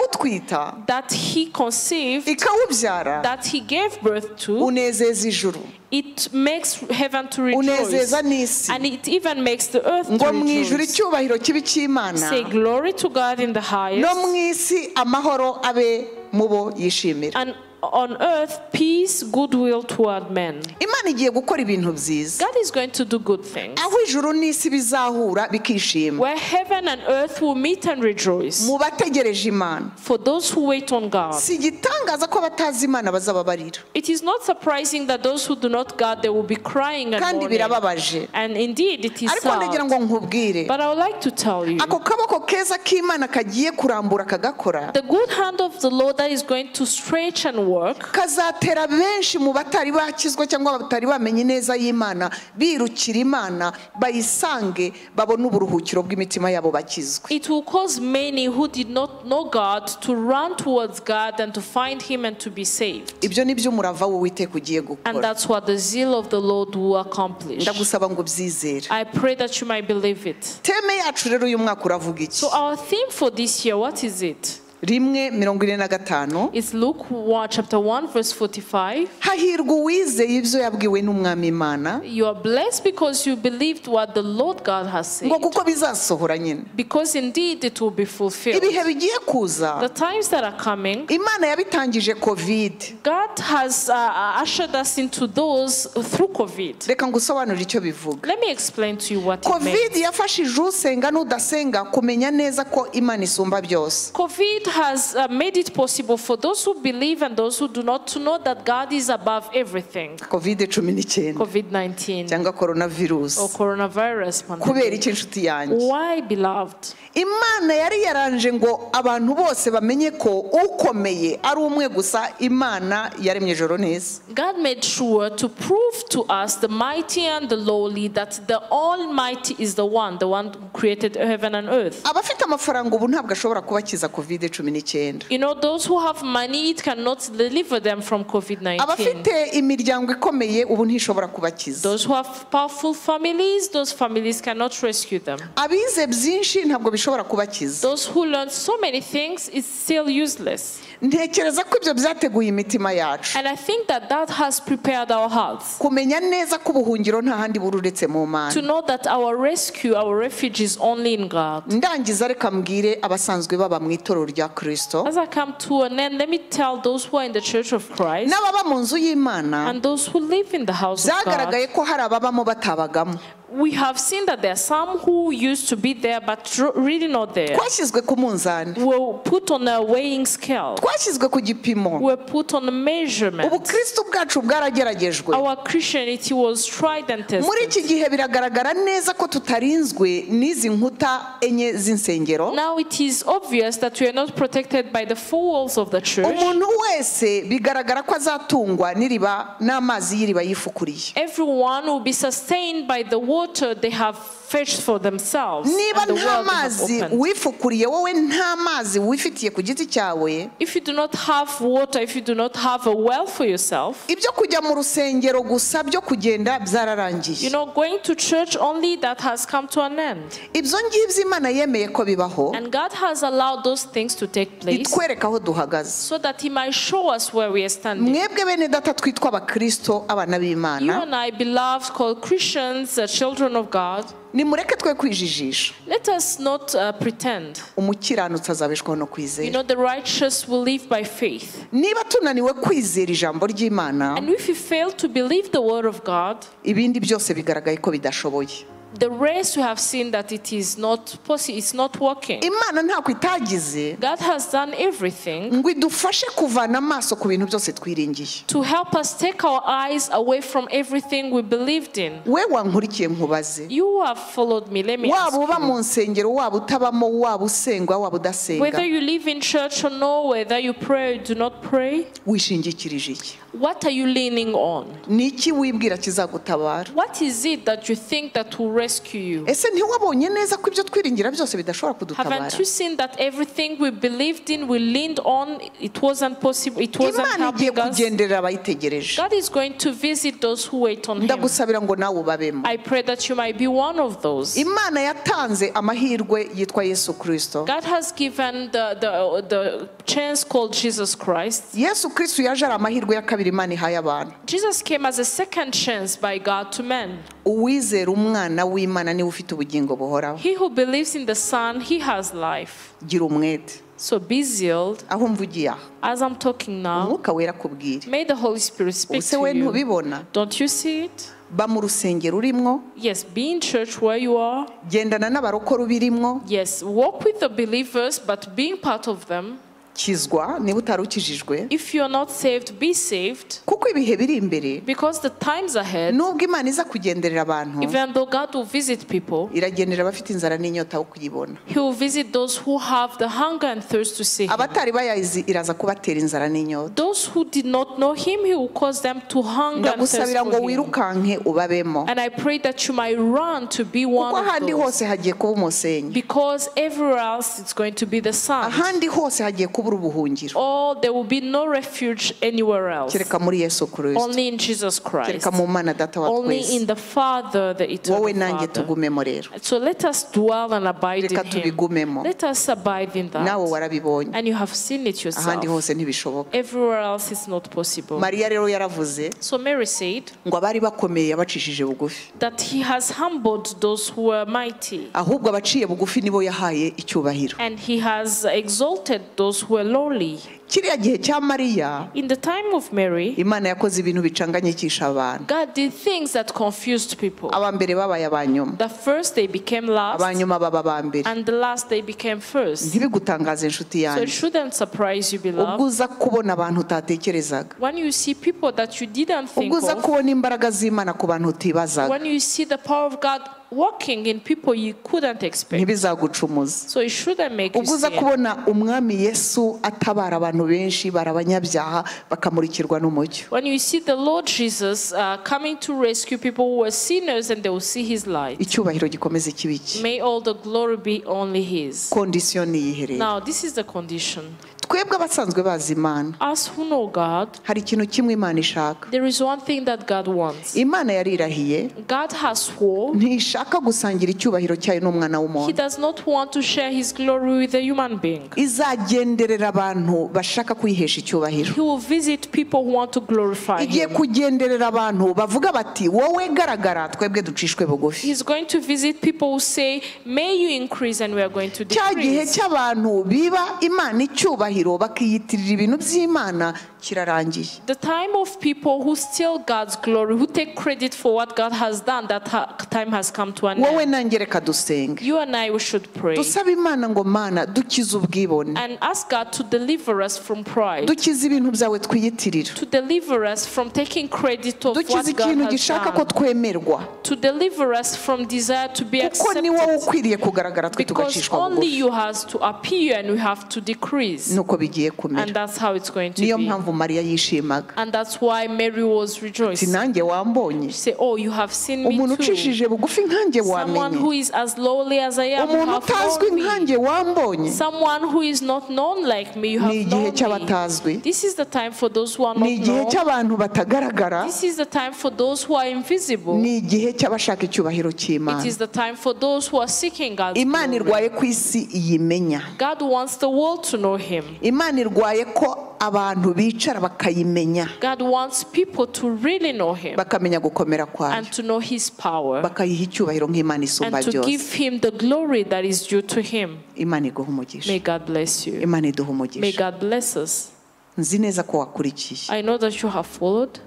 ikawutwita that he conceived, ikawubyara that he gave birth to, unezeza ijuru it makes heaven to rejoice. unezeza n'isi And it even makes the earth ngo to mu ijuru rejoice. icyubahiro kibe icy'imana Say glory to God in the no highest. mu isi amahoro abe mu bo yishimira and on earth peace, goodwill toward men. imana igiye gukora ibintu byiza God is going to do good things. aho ijuru n'isi bizahura bikishima Where heaven and earth will meet and rejoice mu bategereje imana for those who wait on God. si igitangaza ko abatazi imana bazababarira It is not surprising that those who do not God they will be crying and kandi mourning. birababaje And indeed it is ariko sad. ndagira ngo nkubwire But I would like to tell you ako kaboko keza k'imana kagiye kurambura kagakora the good hand of the Lord that is going to stretch and work kazatera benshi mu batari bakizwa cyangwa batari bamenye neza y'imana birukira imana bayisange babone uburuhukiro bw'imitima yabo bakizwe it will cause many who did not know God to run towards God and to find him and to be saved. ibyo ni byo umurava w'uwiteka ugiye And gukora that's what the zeal of the Lord will accomplish. ndagusaba ngo ubyizere I pray that you might believe it. teme yacu rero uyu mwaka uravuga iki So our theme for this year, what is it? rimwe mirongo ine na gatanu It's Luke 1, chapter 1, verse 45. hahirwa uwizeye ibyo yabwiwe n'umwami imana You are blessed because you believed what the Lord God has said. ngo kuko bizasohora nyine Because indeed it will be fulfilled. ibihe bigiye kuza The times that are coming, imana yabitangije kovide God has uh, ushered us into those through COVID. reka ngusobanure icyo bivuga Let me explain to you what it meant. kovide yafashije usenga n'udasenga kumenya neza ko imana isumba byose COVID has uh, made it possible for those who believe and those who do not to know that God is above everything. kovide cumi n'icyenda COVID 19 cyangwa korona or virusi coronavirus kubera pandemic. iki inshuti yanjye Why, beloved? imana yari yaranje ngo abantu bose bamenye ko ukomeye ari umwe gusa imana yaremye ijoro neza God made sure to prove to us, the mighty and the lowly, that the Almighty is the one, the one who created heaven and earth. abafite amafaranga ubu ntabwo ashobora kubakiza kovide cumi n'icyenda You know, those who have money, it cannot deliver them from COVID 19. abafite imiryango ikomeye ubu ntishobora kubakiza Those who have powerful families, those families cannot rescue them. abize byinshi ntabwo bishobora kubakiza Those who learn so many things, it's still useless. ntekereza ko ibyo byateguye imitima yacu And I think that that has prepared our hearts kumenya neza ko ubuhungiro nta handi buri uretse mu to mana know that our rescue, our refuge is only in God. ndangiza reka mbwire abasanzwe baba mu itorero rya kirisito As I come to an end, let me tell those who are in the Church of Christ n'ababa mu nzu y'imana and those who live in the house of God. byagaragaye ko hari ababamo batabagamo We have seen that there are some who used to be there but r- really not there. twashyizwe ku munzani Were put on a weighing scale. twashyizwe ku gipimo Were put on a measurement. ubukristo bwacu bwarageragejwe Our Christianity was tried and muri tested. iki gihe biragaragara neza ko tutarinzwe n'izi nkuta enye z'insengero Now it is obvious that we are not protected by the four walls of the church. umuntu wese bigaragara ko azatungwa n'iriba n'amazi y'iriba yifukuriye Everyone will be sustained by the water they have fetched for themselves. niba and the nta well they have mazi opened. wifukuriye wowe nta mazi wifitiye ku giti cyawe If you do not have water, if you do not have a well for yourself, ibyo kujya mu rusengero gusa byo kugenda byararangiye you know, going to church only that has come to an end. ibyo ngibyo imana yemeye ko bibaho And God has allowed those things to take place itwereka aho duhagaze so that He might show us where we are standing. mwebwe bene data twitwa abakristo abana You b'imana and I, beloved, called Christians, the children of God, nimureke twe kwijijisha let us not uh, pretend. umukiranutsi azabeshwaho no You kwizera know, the righteous will live by faith. niba tunaniwe kwizera ijambo ry'imana And if you fail to believe the word of God, ibindi byose bigaragaye ko bidashoboye the rest we have seen that it is not possible, it's not working. imana ntabwo itagize God has done everything ngo idufashe kuvana amaso ku bintu byose twiringiye to help us take our eyes away from everything we believed in. we wankurikiye nkubaze You who have followed me, let me ask waba uba you, mu nsengero waba utabamo waba usengwa waba udasenga whether you live in church or no, whether you pray or do not pray, wishingikirije iki what are you leaning on? ni iki wibwira kizagutabara What is it that you think that will rescue you? ese ntiwabonye neza ko ibyo twiringira byose bidashobora kudutabara Haven't you seen that everything we believed in, we leaned on, it wasn't possible, it wasn't imana igiye helping us? kugenderera abayitegereje God is going to visit those who wait on Him. ndagusabira ngo nawe ubabemo I pray that you might be one of those. imana yatanze amahirwe yitwa yesu kirisito God has given the, the, the chance called Jesus Christ. yesu kirisito yaje ari amahirwe ya kabiri imana ihaye abantu Jesus came as a second chance by God to men. uwizera umwana w'imana niwe ufite ubugingo buhoraho He who believes in the Son, he has life. gira umwete So be zealed. aho mvugiye aha As I'm talking now, umwuka wera kubwire may the Holy Spirit speak ese to we you. ntubibona Don't you see it? ba mu rusengero urimo Yes, be in church where you are. gendana n'abarokore ubirimwo Yes, walk with the believers, but being part of them. kizwa niba utari ukijijwe If you're not saved, be saved. kuko ibihe biri imbere Because the times ahead, nubwo imana iza kugenderera abantu even though God will visit people, iragenderera abafite inzara n'inyota wo kuyibona He will visit those who have the hunger and thirst to see Him. abatari bayazi iraza kubatera inzara n'inyota Those who did not know Him, He will cause them to hunger and thirst ndagusabira ngo for Him. wirukanke ubabemo And I pray that you might run to be kuko one of ahandi those. hose hagiye kuba umusenyi Because everywhere else it's going to be the sun. ahandi hose hagiye kubura ubuhungiro Or there will be no refuge anywhere else. kereka muri yesu kirisito Only in Jesus kereka Christ. mu mana data wa Only twese in the Father, the wowe eternal nanjye Father. tugumemo rero So let us dwell and abide reka in Him. tubigumemo Let us abide in nawe that. warabibonye And you have seen it ahandi yourself. hose ntibishoboka Everywhere else it's not possible. mariya rero yaravuze So Mary said ngo abari bakomeye yabacishije bugufi that He has humbled those who were mighty, ahubwo abaciye bugufi nibo yahaye icyubahiro and He has exalted those who were lowly. kiriya gihe cya mariya In the time of Mary, imana yakoze ibintu bicanganyikisha abantu God did things that confused people. aba mbere babaye aba nyuma The first they became aba last, nyuma baba aba mbere and the last they became first. ntibigutangaze So inshuti it yanjye shouldn't surprise you, ubwo beloved, uza kubona abantu utatekerezaga when you see people that you didn't think ubwo uza of, kubona imbaraga z'imana ku bantu utibazaga when you see the power of God working in people you couldn't expect. ntibizagucumuza So it shouldn't make you ubwo uza sin. kubona umwami yesu atabara abantu benshi bari abanyabyaha bakamurikirwa n'umucyo When you see the Lord Jesus uh, coming to rescue people who were sinners and they will see his light, icyubahiro gikomeze kibiki may all the glory be only his. kondisiyo ni iyiherera Now, this is the condition. twebwe abasanzwe bazi imana Us who know God, hari ikintu kimwe imana ishaka there is one thing that God wants. imana yarirahiye God has sworn ntishaka gusangira icyubahiro cyayo n'umwana he w'umuntu does not want to share his glory with a human being. izagenderera abantu bashaka kuyihesha icyubahiro He will visit people who want to glorify igiye him. kugenderera abantu bavuga bati wowe garagara twebwe ducishwe bugufi He's going to visit people who say, May you increase, and we are going to cya gihe decrease. cy'abantu biba imana icyubahiro bakiyitirira ibintu by'imana kirarangiye The time of people who steal God's glory, who take credit for what God has done, that ha- time has come to an wowe end. nanjye reka dusenge You and I, we should pray dusabe imana ngo mana dukize ubwibone and ask God to deliver us from pride, dukize ibintu byawe twiyitirira to deliver us from taking credit of dukize what God ikintu has gishaka ko done, twemerwa to deliver us from desire to be kuko ni wowe accepted. ukwiriye kugaragara twe Because tugacishwa only bugufi you has to appear and we have to decrease. nuko bigiye And kumera that's how it's going to niyo be. mpamvu mariya yishimaga And that's why Mary was ati rejoicing. nanjye wambonye Say, oh, you have seen umuntu me too. ucishije bugufi nkanjye Someone wamenye who is as lowly as I am, you umuntu have utazwi known me. nkanjye wambonye Someone who is not known like me, you Ni have igihe known cy'abatazwi. me. This is the time for those who are ni not igihe known. cy'abantu batagaragara This is the time for those who are invisible. ni igihe cy'abashaka icyubahiro It cy'imana is the time for those who are seeking God's imana glory. irwaye ku isi iyimenya God wants the world to know Him. imana irwaye ko abantu bicara bakayimenya God wants people to really know Him bakamenya gukomera kwayo and to know His power bakayiha icyubahiro nk'imana and isumba to byose give Him the glory that is due to Him. imana iguha umugisha May God bless you. imana iduha May umugisha God bless us. nzi neza ko wakurikiye I know that you have followed.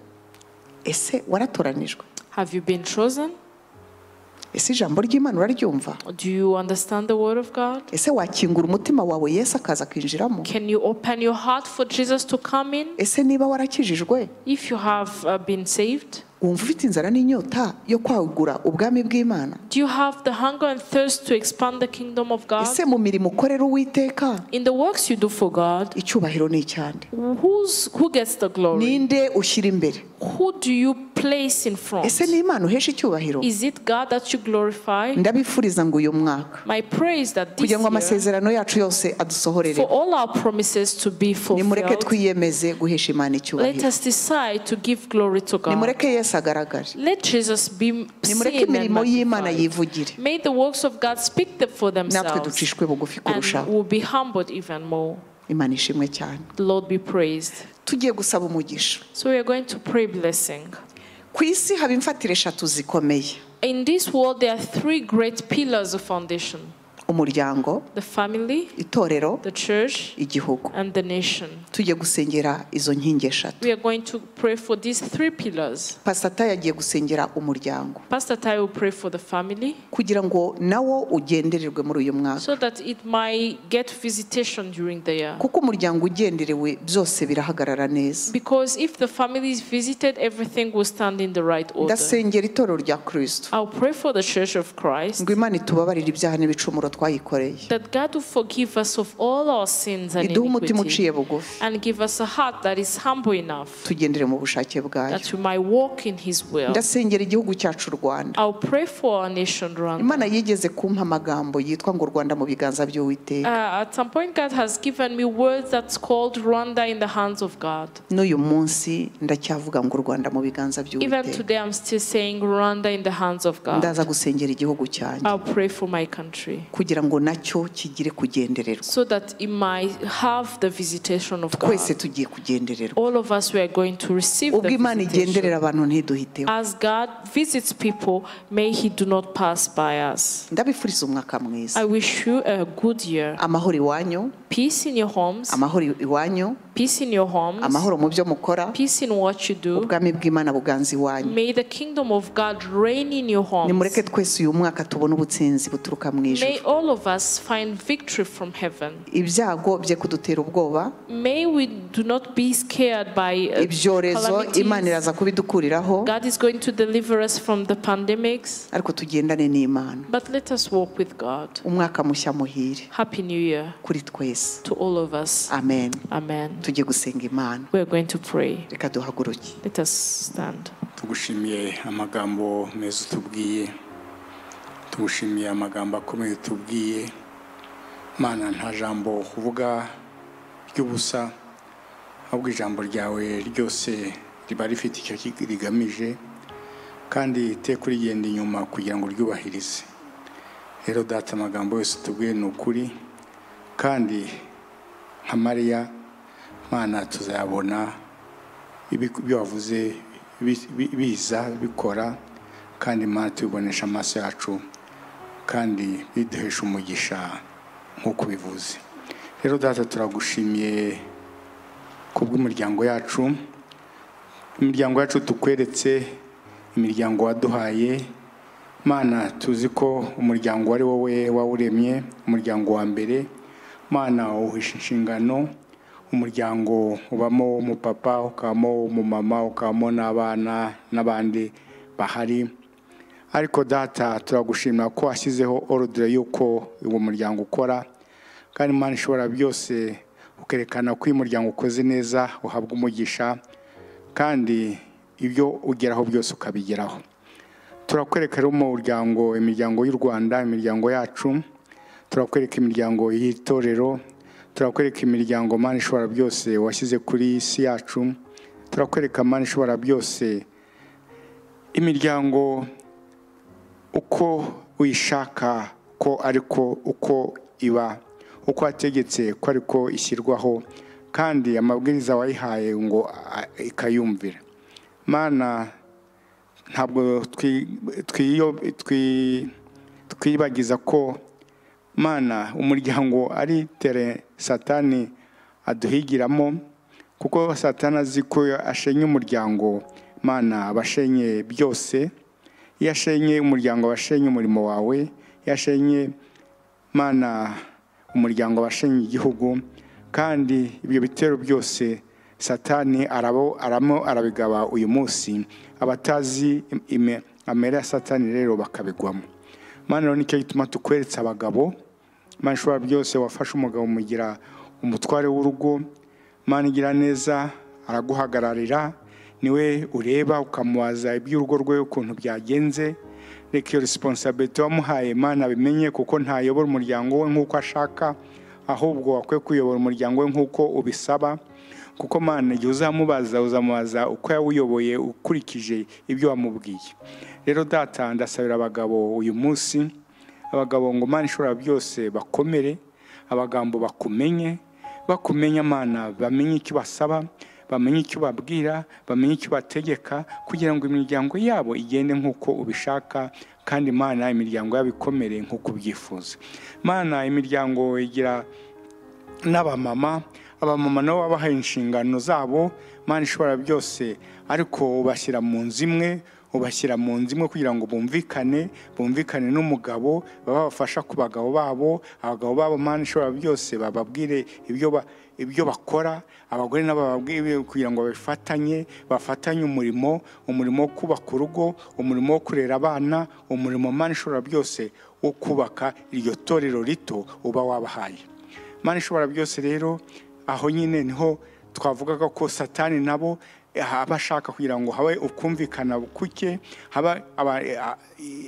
ese waratoranijwe Have you been chosen? ese ijambo ry'imana uraryumva Do you understand the word of God? ese wakingura umutima wawe yesu akaza akinjiramo Can you open your heart for Jesus to come in? ese niba warakijijwe If you have uh, been saved, wumva ufite inzara n'inyota yo kwagura ubwami bw'imana do you have the hunger and thirst to expand the kingdom of God? ese mu mirimo ukorera uwiteka In the works you do for God, icyubahiro ni icyande who's, who gets the glory? ninde ushyira imbere Who do you place in front? ese ni imana uhesha icyubahiro Is it God that you glorify? ndabifuriza ngo uyu mwaka My prayer is that this kugira ngo year, amasezerano yacu yose adusohorere for all our promises to be nimureke fulfilled, twiyemeze guhesha imana let icyubahiro us decide to give glory to God. nimureke yesu agaragare Let Jesus be nimureke seen and imirimo y'imana magnified. yivugire May the works of God speak them for natwe themselves ducishwe bugufi and kurushaho will be humbled even more. imana ishimwe cyane The Lord be praised. tugiye gusaba umugisha So we are going to pray blessing. ku isi haba imfatire eshatu zikomeye In this world, there are three great pillars of foundation umuryango the family, itorero the church, igihugu and the nation. tujye gusengera izo nkingi eshatu We are going to pray for these three pillars. pasata yagiye gusengera umuryango Pastor Tai will pray for the family kugira ngo nawo ugendererwe muri uyu mwaka so that it might get visitation during the year. kuko umuryango ugenderewe byose birahagarara neza Because if the family is visited, everything will stand in the right order. ndasengera itorero rya kirisito I'll pray for the church of Christ ngo imana itubabarire ibyaha n'ibicumuro twayikoreye that God will forgive us of all our sins and iduhe umutima iniquity uciye bugufi and give us a heart that is humble enough tugendere mu bushake bwayo that we might walk in His will. ndasengera igihugu cyacu u rwanda I'll pray for our nation, Rwanda. imana yigeze kumpa amagambo yitwa ngo rwanda mu biganza by'uwiteka Uh, at some point, God has given me words that's called Rwanda in the hands of God. n'uyu munsi ndacyavuga ngo u rwanda mu biganza Even by'uwiteka today, I'm still saying Rwanda in the hands of God. ndaza gusengera igihugu cyanjye I'll pray for my country. kugira ngo nacyo kigire kugendererwa so that it might have the visitation of God. twese tugiye kugendererwa All of us we are going to receive ubwo the imana visitation. igenderera abantu ntiduhiteho As God visits people, may He do not pass by us. ndabifuriza umwaka mwiza I wish you a good year. amahoro iwanyu Peace in your homes, amahoro iwanyu peace in your homes, amahoro mu byo mukora peace in what you do. ubwami bw'imana buganza iwanyu May the kingdom of God reign in your nimureke homes. twese uyu mwaka tubone ubutsinzi buturuka mu ijuru May all of us find victory from heaven. ibyago bye kudutera ubwoba May we do not be scared by uh, ibyorezo imana calamities. iraza kubidukuriraho God is going to deliver us from the pandemics, ariko tugendane n'imana but let us walk with God. umwaka mushya muhire Happy New Year kuri twese to all of us. amen Amen. tujye gusenga imana We are going to pray. reka duhaguruke Let us stand. tugushimiye amagambo meza utubwiye tugushimiye amagambo akomeye utubwiye mana nta jambo kuvuga ry'ubusa ahubwo ijambo ryawe ryose riba rifite icyo ki- rigamije kandi iteka urigenda inyuma kugira ngo uryubahirize rero data amagambo yose utubwiye ni ukuri kandi nka mariya mana tuzayabona ibi- ibyo wavuze bi- bi- biza bikora kandi imana tubibonesha amaso yacu kandi biduhesha umugisha nk'uko bivuze rero data turagushimiye ku bw'imiryango yacu imiryango yacu tukweretse imiryango waduhaye mana tuzi ko umuryango wari wowe wawuremye umuryango wa mbere mana uhisha inshingano umuryango ubamo umupapa ukabamo umumama ukabamo n'abana n'abandi bahari ariko data turagushimira ko washyizeho orudire y'uko uwo muryango ukora kandi imana ishobora byose ukerekana ko uyu muryango ukoze neza uhabwa umugisha kandi ibyo ugeraho byose ukabigeraho turakwereka rero umuryango imiryango y'u rwanda imiryango yacu turakwereka imiryango y'itorero turakwereka imiryango mani ishobora byose washyize kuri iyi si yacu turakwereka mani ishobora byose imiryango uko uyishaka ko ariko uko iba uko wategetse ko ariko ishyirwaho kandi amabwiriza wayihaye ngo a- ikayumvira mana ntabwo twi- twiyo- twi- twibagiza ko mana umuryango ari tere satani aduhigiramo kuko satani azi ko ashenye umuryango mana aba ashenye byose iyo ashenye umuryango aba ashenye umurimo wawe iyo ashenye mana umuryango aba ashenye igihugu kandi ibyo bitero byose satani arabo- aramo arabigaba uyu munsi abatazi im- ime- amera ya satani rero bakabigwamo mana rero nicyo gituma tukweretsa abagabo mana ishobora byose wafashe umugabo umugira umutware w'urugo mana igira neza araguhagararira niwe ureba ukamubaza iby'urugo rwe ukuntu byagenze reka iyo resiponsabiti wamuhaye mana abimenye kuko ntayobora umuryango we nk'uko ashaka ahubwo akwiye kuyobora umuryango we nk'uko ubisaba kuko mana igihe uzamubaza uzamubaza uko yawuyoboye ukurikije ibyo wamubwiye rero data ndasabira abagabo uyu munsi abagabo ngo mana ishobora byose bakomere abagambo bakumenye bakumenya mana bamenye icyo basaba bamenye icyo babwira bamenye icyo bategeka kugira ngo imiryango yabo igende nk'uko ubishaka kandi mana imiryango yabo ikomere nk'uko ubyifuza mana imiryango igira n'abamama abamama nabo babahaye inshingano zabo mana ishobora byose ariko ubashyira mu nzu imwe ubashyira mu nzu imwe kugira ngo bumvikane bumvikane n'umugabo baba babafasha ku bagabo babo abagabo babo mana ishobora byose bababwire ibyo ba- ibyo bakora abagore nabo bababwire kugira ngo babifatanye bafatanye umurimo umurimo wo kubaka urugo umurimo wo kurera abana umurimo mana ishobora byose wo kubaka iryo torero rito uba wabahaye Mana ishobora byose rero aho nyine niho twavugaga ko satani nabo aba ashaka kugira ngo habe ukumvikana kuke haba aba- a-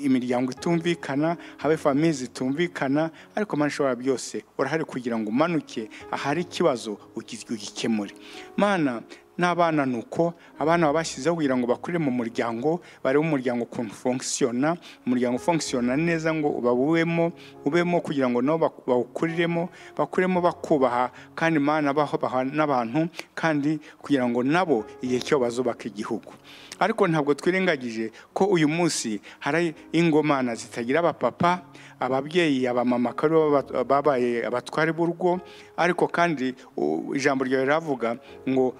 imiryango itumvikana habe famiye zitumvikana ariko mana ishobora byose urahari kugira ngo umanuke ahari ikibazo ugi- ugikemure mana n'abana ni uko abana baba bashyizeho kugira ngo bakurire mu muryango barebe umuryango ukuntu ufonkisiyona umuryango ufonkisiyona neza ngo bawubemo ubemo kugira ngo nabo baku- bawukuriremo bakuremo bakubaha kandi imana babaha n'abantu kandi kugira ngo nabo igihe cyo bazubaka igihugu ariko ntabwo twirengagije ko uyu munsi hari ingomana zitagira abapapa ababyeyi abamama akaba aribo baba- babaye abatware b'urugo ariko kandi u- ijambo ryawe riravuga ngo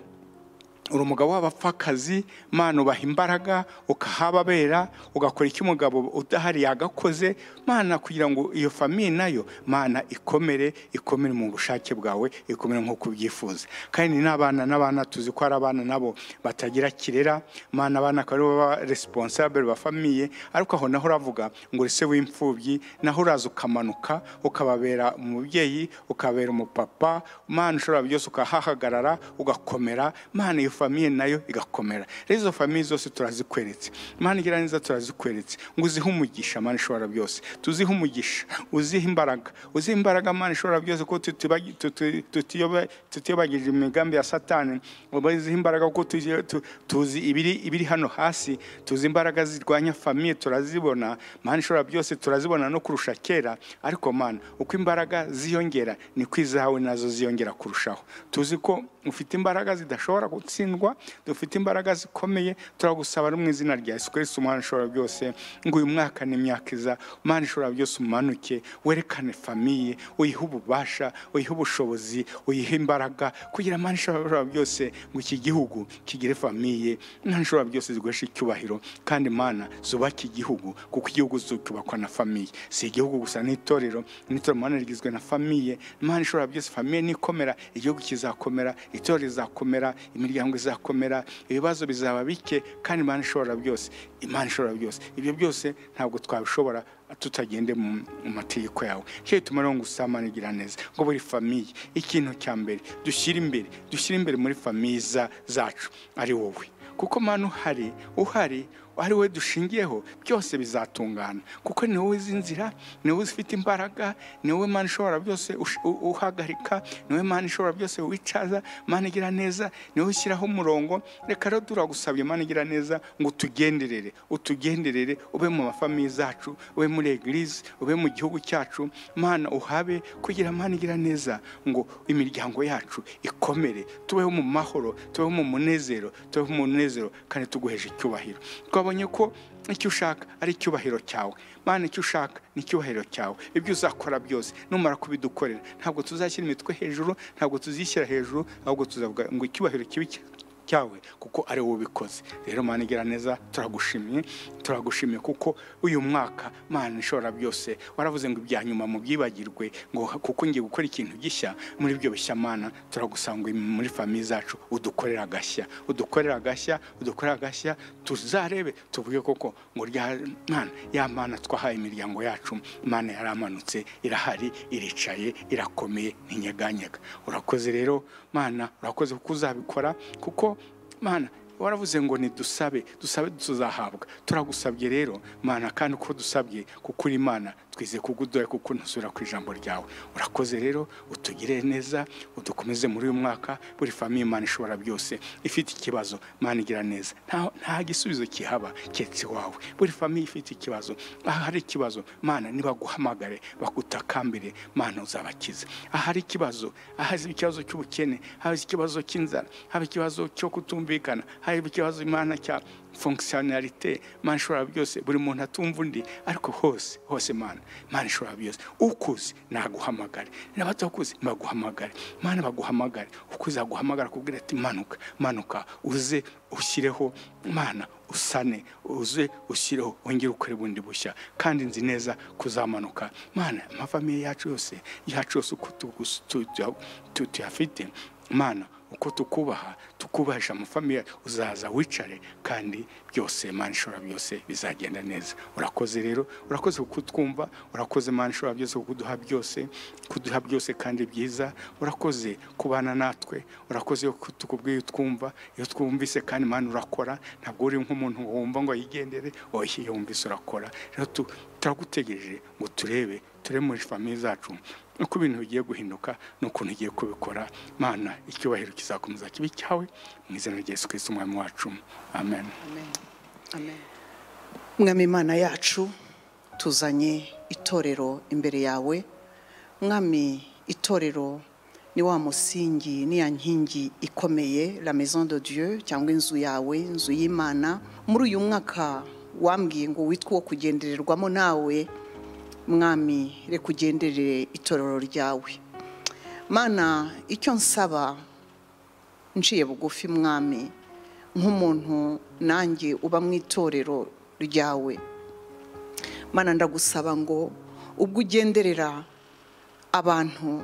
uri umugabo w'abapfakazi mana ubaha imbaraga ukahababera ugakora icyo umugabo udahari yagakoze mana kugira ngo iyo famiye nayo mana ikomere ikomere mu bushake bwawe ikomere nk'uko ubyifuza kandi n'abana n'abana tuzi ko hari abana nabo batagira kirera mana abana akaba aribo baba responsable ba famiye ariko aho naho uravuga ngo uri se w'imfubyi naho uraza ukamanuka ukababera umubyeyi ukababera umupapa mana ushobora byose ukahahagarara ugakomera mana iyo famiye nayo igakomera rero izo famiye zose turazikweretse mana igira neza turazikweretse ngo uzihe umugisha mana ishobora byose tuzihe umugisha uzihe imbaraga uzihe imbaraga mana ishobora byose ko tutibagi- tuti- tutiyoba- tutiyobagije imigambi ya satani uzihe imbaraga kuko tuzi- tu- tuzi ibiri ibiri hano hasi tuzi imbaraga zirwanya famiye turazibona mana ishobora byose turazibona no kurusha kera ariko mana uko imbaraga ziyongera niko izawe nazo ziyongera kurushaho tuzi ko ufite imbaraga zidashobora gutsindwa dufite imbaraga zikomeye turagusaba no mu izina rya Yesu Kristo umwana ushobora byose ngo uyu mwaka n'imyaka iza umwana ushobora byose umanuke werekane famiye uyihe ububasha uyihe ubushobozi uyihe imbaraga kugira umwana ushobora byose ngo iki gihugu kigire famiye umwana ushobora byose ziguheshe icyubahiro kandi imana zubake igihugu kuko igihugu zubakwa na famiye si igihugu gusa n'itorero n'itorero umwana rigizwe na famiye imana ishobora byose famiye nikomera igihugu kizakomera itorero rizakomera imiryango izakomera ibibazo bizaba bike kandi imana ishobora byose imana ishobora byose ibyo byose ntabwo twabishobora tutagende mu mu mategeko yawe cyo gituma rero ngo usamane igira neza ngo buri famiye ikintu cya mbere dushyira imbere dushyira imbere muri famiye za- zacu ari wowe kuko manu uhari uhari ari wowe dushingiyeho byose bizatungana kuko ni wowe uzi inzira ni wowe ufite imbaraga ni wowe mana ishobora byose ush- u- uhagarika ni wowe mana ishobora byose wicaza mana igira neza ni wowe ushyiraho umurongo reka rero turagusabye mana igira neza ngo utugenderere utugenderere ube mu mafamiye zacu ube muri egirize ube mu gihugu cyacu mana uhabe kugira mana igira neza ngo imiryango yacu ikomere tubeho mu mahoro tubeho mu munezero tubeho mu munezero kandi tuguheje icyubahiro twabonye ko icyo ushaka ari icyubahiro cyawe mana icyo ushaka ni icyubahiro cyawe ibyo uzakora byose numara kubidukorera ntabwo tuzashyira imitwe hejuru ntabwo tuzishyira hejuru ahubwo tuzavuga ngo icyubahiro kibe cya- cyawe kuko ari wowe ubikoze rero mana igira neza turagushimiye turagushimiye kuko uyu mwaka mana ishobora byose waravuze ngo ibya nyuma mubyibagirwe ngo kuko ngiye gukora ikintu gishya muri ibyo bishya mana turagusanga uri muri famiye zacu udukorera agashya udukorera agashya udukorera agashya tuzarebe tuvuge koko ngo rya mana ya mana twahaye imiryango yacu mana yaramanutse irahari iricaye irakomeye ntinyeganyega urakoze rero mana urakoze kuko uzabikora kuko mana waravuze ngo nidusabe dusabe tuzahabwa turagusabye rero mana kandi uko dusabye kuko uri imana twizeye kugudoye kuko ntusubira ku ijambo ryawe urakoze rero utugire neza udukomeze muri uyu mwaka buri famiye imana ishobora byose ifite ikibazo mana igira neza nta, nta gisubizo kihaba keretse iwawe buri famiye ifite ikibazo ahari ikibazo mana nibaguhamagare bagutakambire mana uzabakize ahari ikibazo ahazi ikibazo cy'ubukene haba ikibazo cy'inzara haba ikibazo cyo kutumvikana haba ikibazo imana cya fonkisiyonarite mana ishobora byose buri muntu atumva undi ariko hose hose mana mana ishobora byose ukuzi naguhamagare n'abatakuzi baguhamagare mana baguhamagare ukuzi aguhamagara akubwira ati manuka manuka uze ushyireho mana usane uze ushyireho wongere ukore bundi bushya kandi nzi neza kuzamanuka mana amafamiye yacu yose yacu yose uko tugus- tu- tu- tu- tuyafite mana uko tukubaha tukubahisha amafamiye uzaza wicare kandi byose mana ishobora byose bizagenda neza urakoze rero urakoze kuko utwumva urakoze mana ishobora byose kuko uduha byose kuduha byose kandi byiza urakoze kubana natwe urakoze kuko tukubwiye utwumva iyo twumvise kandi mana urakora ntabwo uri nk'umuntu wumva ngo yigendere oya iyo wumvise urakora rero tu- turagutegereje ngo turebe turebe muri famiye zacu nuko ibintu bigiye guhinduka n'ukuntu ugiye kubikora mana icyubahiro kizakomeza kibe cyawe mu izina rya yesu kirisiti umwami wacu amen mwami imana yacu tuzanye itorero imbere yawe mwami itorero ni wa musingi ni ya nkingi ikomeye la maison de dieu cyangwa inzu yawe inzu y'imana muri uyu mwaka wambwiye ngo witwe uwo kugendererwamo nawe mwami reka ugenderere itorero ryawe mana icyo nsaba nciye bugufi mwami nk'umuntu nanjye uba mu itorero ryawe mana ndagusaba ngo ubwo ugenderera abantu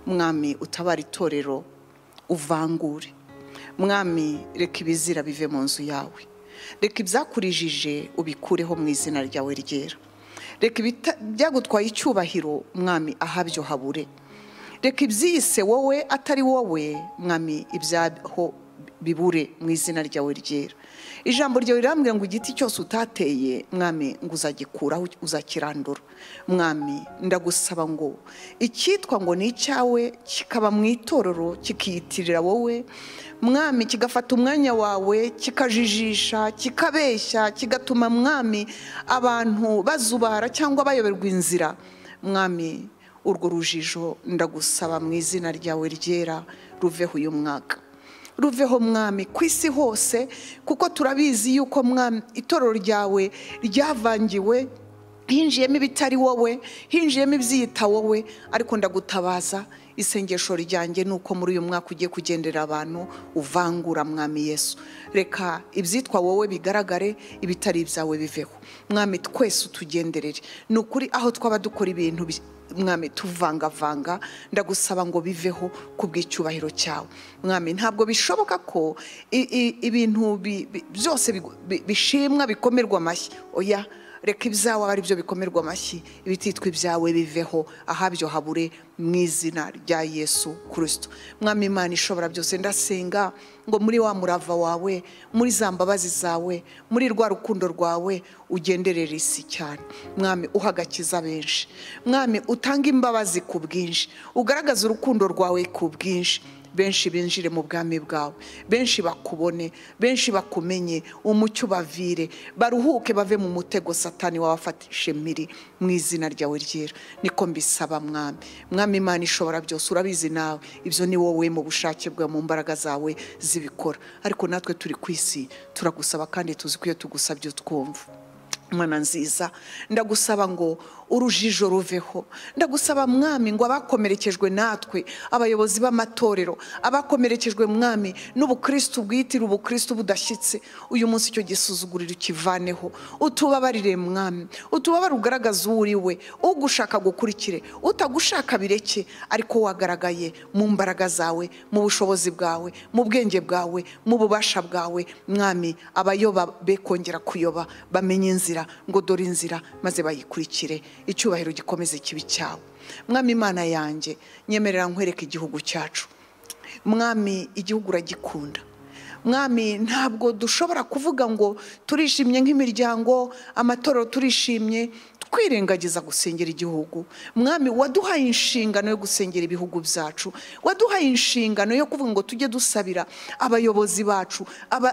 mwami utabara itorero uvangure mwami reka ibizira bive mu nzu yawe reka ibyakurijije ubikureho mu izina ryawe ryera reka byagutwaye icyubahiro mwami ahabyo habure reka ibyiyise wowe atari wowe mwami ibyaho bibure mu izina ryawe ryera ijambo ryawe rirambwira ngo igiti cyose utateye mwami ngo uzagikuraho uzakirandura mwami ndagusaba ngo icyitwa ngo ni icyawe kikaba mu itorero kikiyitirira wowe mwami kigafata umwanya wawe kikajijisha kikabeshya kigatuma mwami abantu bazubara cyangwa bayoberwa inzira mwami urwo rujijo ndagusaba mu izina ryawe ryera ruveho uyu mwaka ruveho mwami ku isi hose kuko turabizi yuko mwami itorero ryawe ryavangiwe hinjiyemo ibitari wowe hinjiyemo ibyiyita wowe ariko ndagutabaza isengesho ryanjye ni uko muri uyu mwaka ugiye kugendera abantu uvangura mwami yesu reka ibyitwa wowe bigaragare ibitari ibyawe biveho mwami twese utugenderere ni ukuri aho twaba dukora ibintu mwami tuvangavanga ndagusaba ngo biveho ku bw'icyubahiro cyawe mwami ntabwo bishoboka ko ibintu byose bishimwa bikomerwa amashyi oya reka ibyawe ari byo bikomerwa amashyi ibititwa ibyawe biveho ahabyo habure mu izina rya yesu kirisito mwami imana ishobora byose ndasenga ngo muri wa murava wawe muri za mbabazi zawe muri rwa rukundo rwawe ugenderere isi cyane mwami uhagakiza benshi mwami utanga imbabazi ku bwinshi ugaragaza urukundo rwawe ku bwinshi benshi binjire mu bwami bwawe benshi bakubone benshi bakumenye umucyo ubavire baruhuke bave mu mutego satani wabafatishe miri mu izina ryawe ryera niko mbisaba mwami mwami imana ishobora byose urabizi nawe ibyo ni wowe mu bushake bwawe mu mbaraga zawe zibikora ariko natwe turi ku isi turagusaba kandi tuzi ko iyo tugusabye twumva mwana nziza ndagusaba ngo urujijo ruveho ndagusaba mwami ngo abakomerekejwe natwe abayobozi b'amatorero abakomerekejwe mwami n'ubukristo bwitira ubukristo budashyitse uyu munsi icyo gisuzuguriro ukivaneho utubabarire mwami utubabare ugaragaza uwo uri we ugushaka gukurikire utagushaka bireke ariko wagaragaye mu mbaraga zawe mu bushobozi bwawe mu bwenge bwawe mu bubasha bwawe mwami abayoba be kongera kuyoba bamenye inzira ngo dore inzira maze bayikurikire icyubahiro gikomeze kibi cyawe mwami imana yanjye nyemerera nkwereka igihugu cyacu mwami igihugu uragikunda mwami ntabwo dushobora kuvuga ngo turishimye nk'imiryango amatorero turishimye twirengagiza gusengera igihugu mwami waduhaye inshingano yo gusengera ibihugu byacu waduhaye inshingano yo kuvuga ngo tujye dusabira abayobozi bacu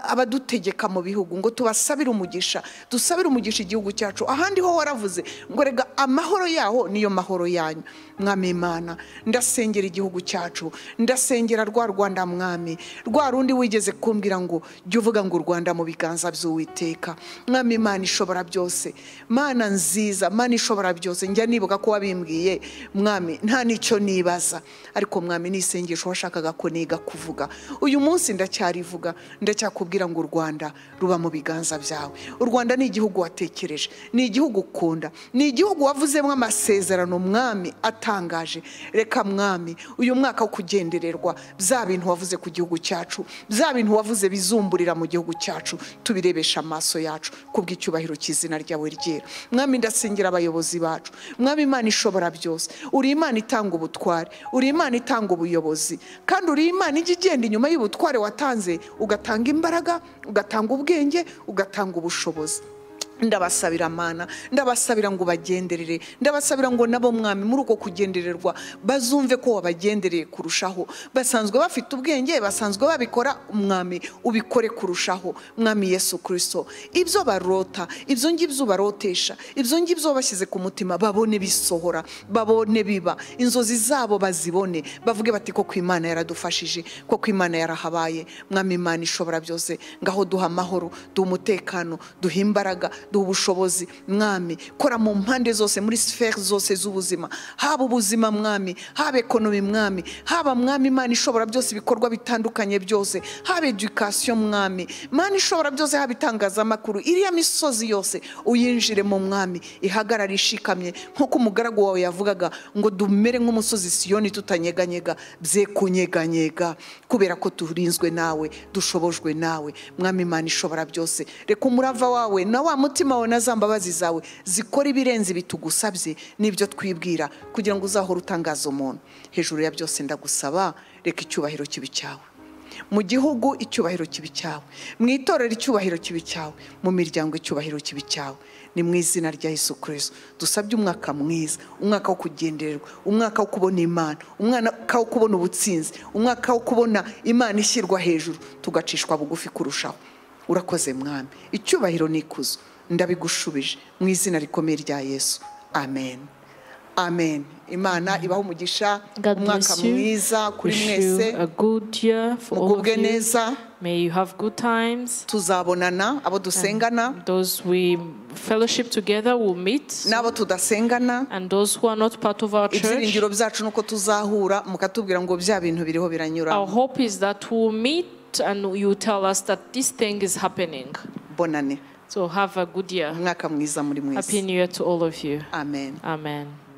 abadutegeka mu bihugu ngo tubasabire umugisha dusabire umugisha igihugu cyacu ahandi ho waravuze ngo rega amahoro yaho niyo mahoro yanyu mwami imana ndasengera igihugu cyacu ndasengera rwa rwanda mwami rwa rundi wigeze kumbwira ngo jya uvuga ngo u rwanda mu biganza by'uwiteka mwami imana ishobora byose mana nziza mana ishobora byose njya nibuka ko wabimbwiye mwami nta n'icyo nibaza ariko mwami n'isengesho washakaga ko niga kuvuga uyu munsi ndacyarivuga ndacyakubwira ngo u rwanda ruba mu biganza byawe u rwanda ni igihugu watekereje ni igihugu ukunda ni igihugu wavuzemo amasezerano mwami atari utangaje reka mwami uyu mwaka wo kugendererwa bya bintu wavuze ku gihugu cyacu bya bintu wavuze bizumburira mu gihugu cyacu tubirebesha amaso yacu ku bw'icyubahiro cy'izina ryawe ryera mwami ndasengera abayobozi bacu mwami imana ishobora byose uri imana itanga ubutware uri imana itanga ubuyobozi kandi uri imana ijya igenda inyuma y'ubutware watanze ugatanga imbaraga ugatanga ubwenge ugatanga ubushobozi ndabasabira mana ndabasabira ngo bagenderere ndabasabira ngo nabo mwami muri uko kugendererwa bazumve ko wabagendereye kurushaho basanzwe bafite ubwenge basanzwe babikora umwami ubikore kurushaho mwami yesu kirisito ibyo barota ibyo ngibyo barotesha ibyo ngibyo bashyize ku mutima babone bisohora babone biba inzozi zabo bazibone bavuge bati ko ku imana yaradufashije ko ku imana yarahabaye mwami imana ishobora byose ngaho duha amahoro duha umutekano duha imbaraga duha ubushobozi mwami kora mu mpande zose muri siferi zose z'ubuzima haba ubuzima mwami haba ekonomi mwami haba mwami imana ishobora byose ibikorwa bitandukanye byose haba edukasiyo mwami imana ishobora byose haba itangazamakuru iriya misozi yose uyinjire mu mwami ihagarare ishikamye nk'uko umugaragu wawe yavugaga ngo dumere nk'umusozi siyoni tutanyeganyega bye kunyeganyega kubera ko turinzwe nawe dushobojwe nawe mwami imana ishobora byose reka umurava wawe na wa mutima wawe na za mbabazi zawe zikora ibirenze bitugusabye n'ibyo twibwira kugira ngo uzahore utangaza umuntu hejuru ya byose ndagusaba reka icyubahiro kibi cyawe mu gihugu icyubahiro kibi cyawe mu itorero icyubahiro kibi cyawe mu miryango icyubahiro kibi cyawe ni mu izina rya Yesu kirisito dusabye umwaka mwiza umwaka wo kugendererwa umwaka wo kubona imana umwaka wo kubona ubutsinzi umwaka wo kubona imana ishyirwa hejuru tugacishwa bugufi kurushaho urakoze mwami icyubahiro ni ikuzo ndabigushubije mu izina rikomeye rya yesu amen amen imana ibaho umugisha God umwaka bless you. mwiza kuri Wish mwese you a good year for all of mugubwe you. neza May you have good times. tuzabonana abo dusengana Those we fellowship together will meet, n'abo tudasengana and those who are not part of our church. ibyiringiro byacu nuko tuzahura mukatubwira ngo bya bintu biriho biranyura Our hope is that we'll meet and you tell us that this thing is happening. bonane So have a good year. umwaka mwiza muri mwese Happy New Year to all of you. amen Amen.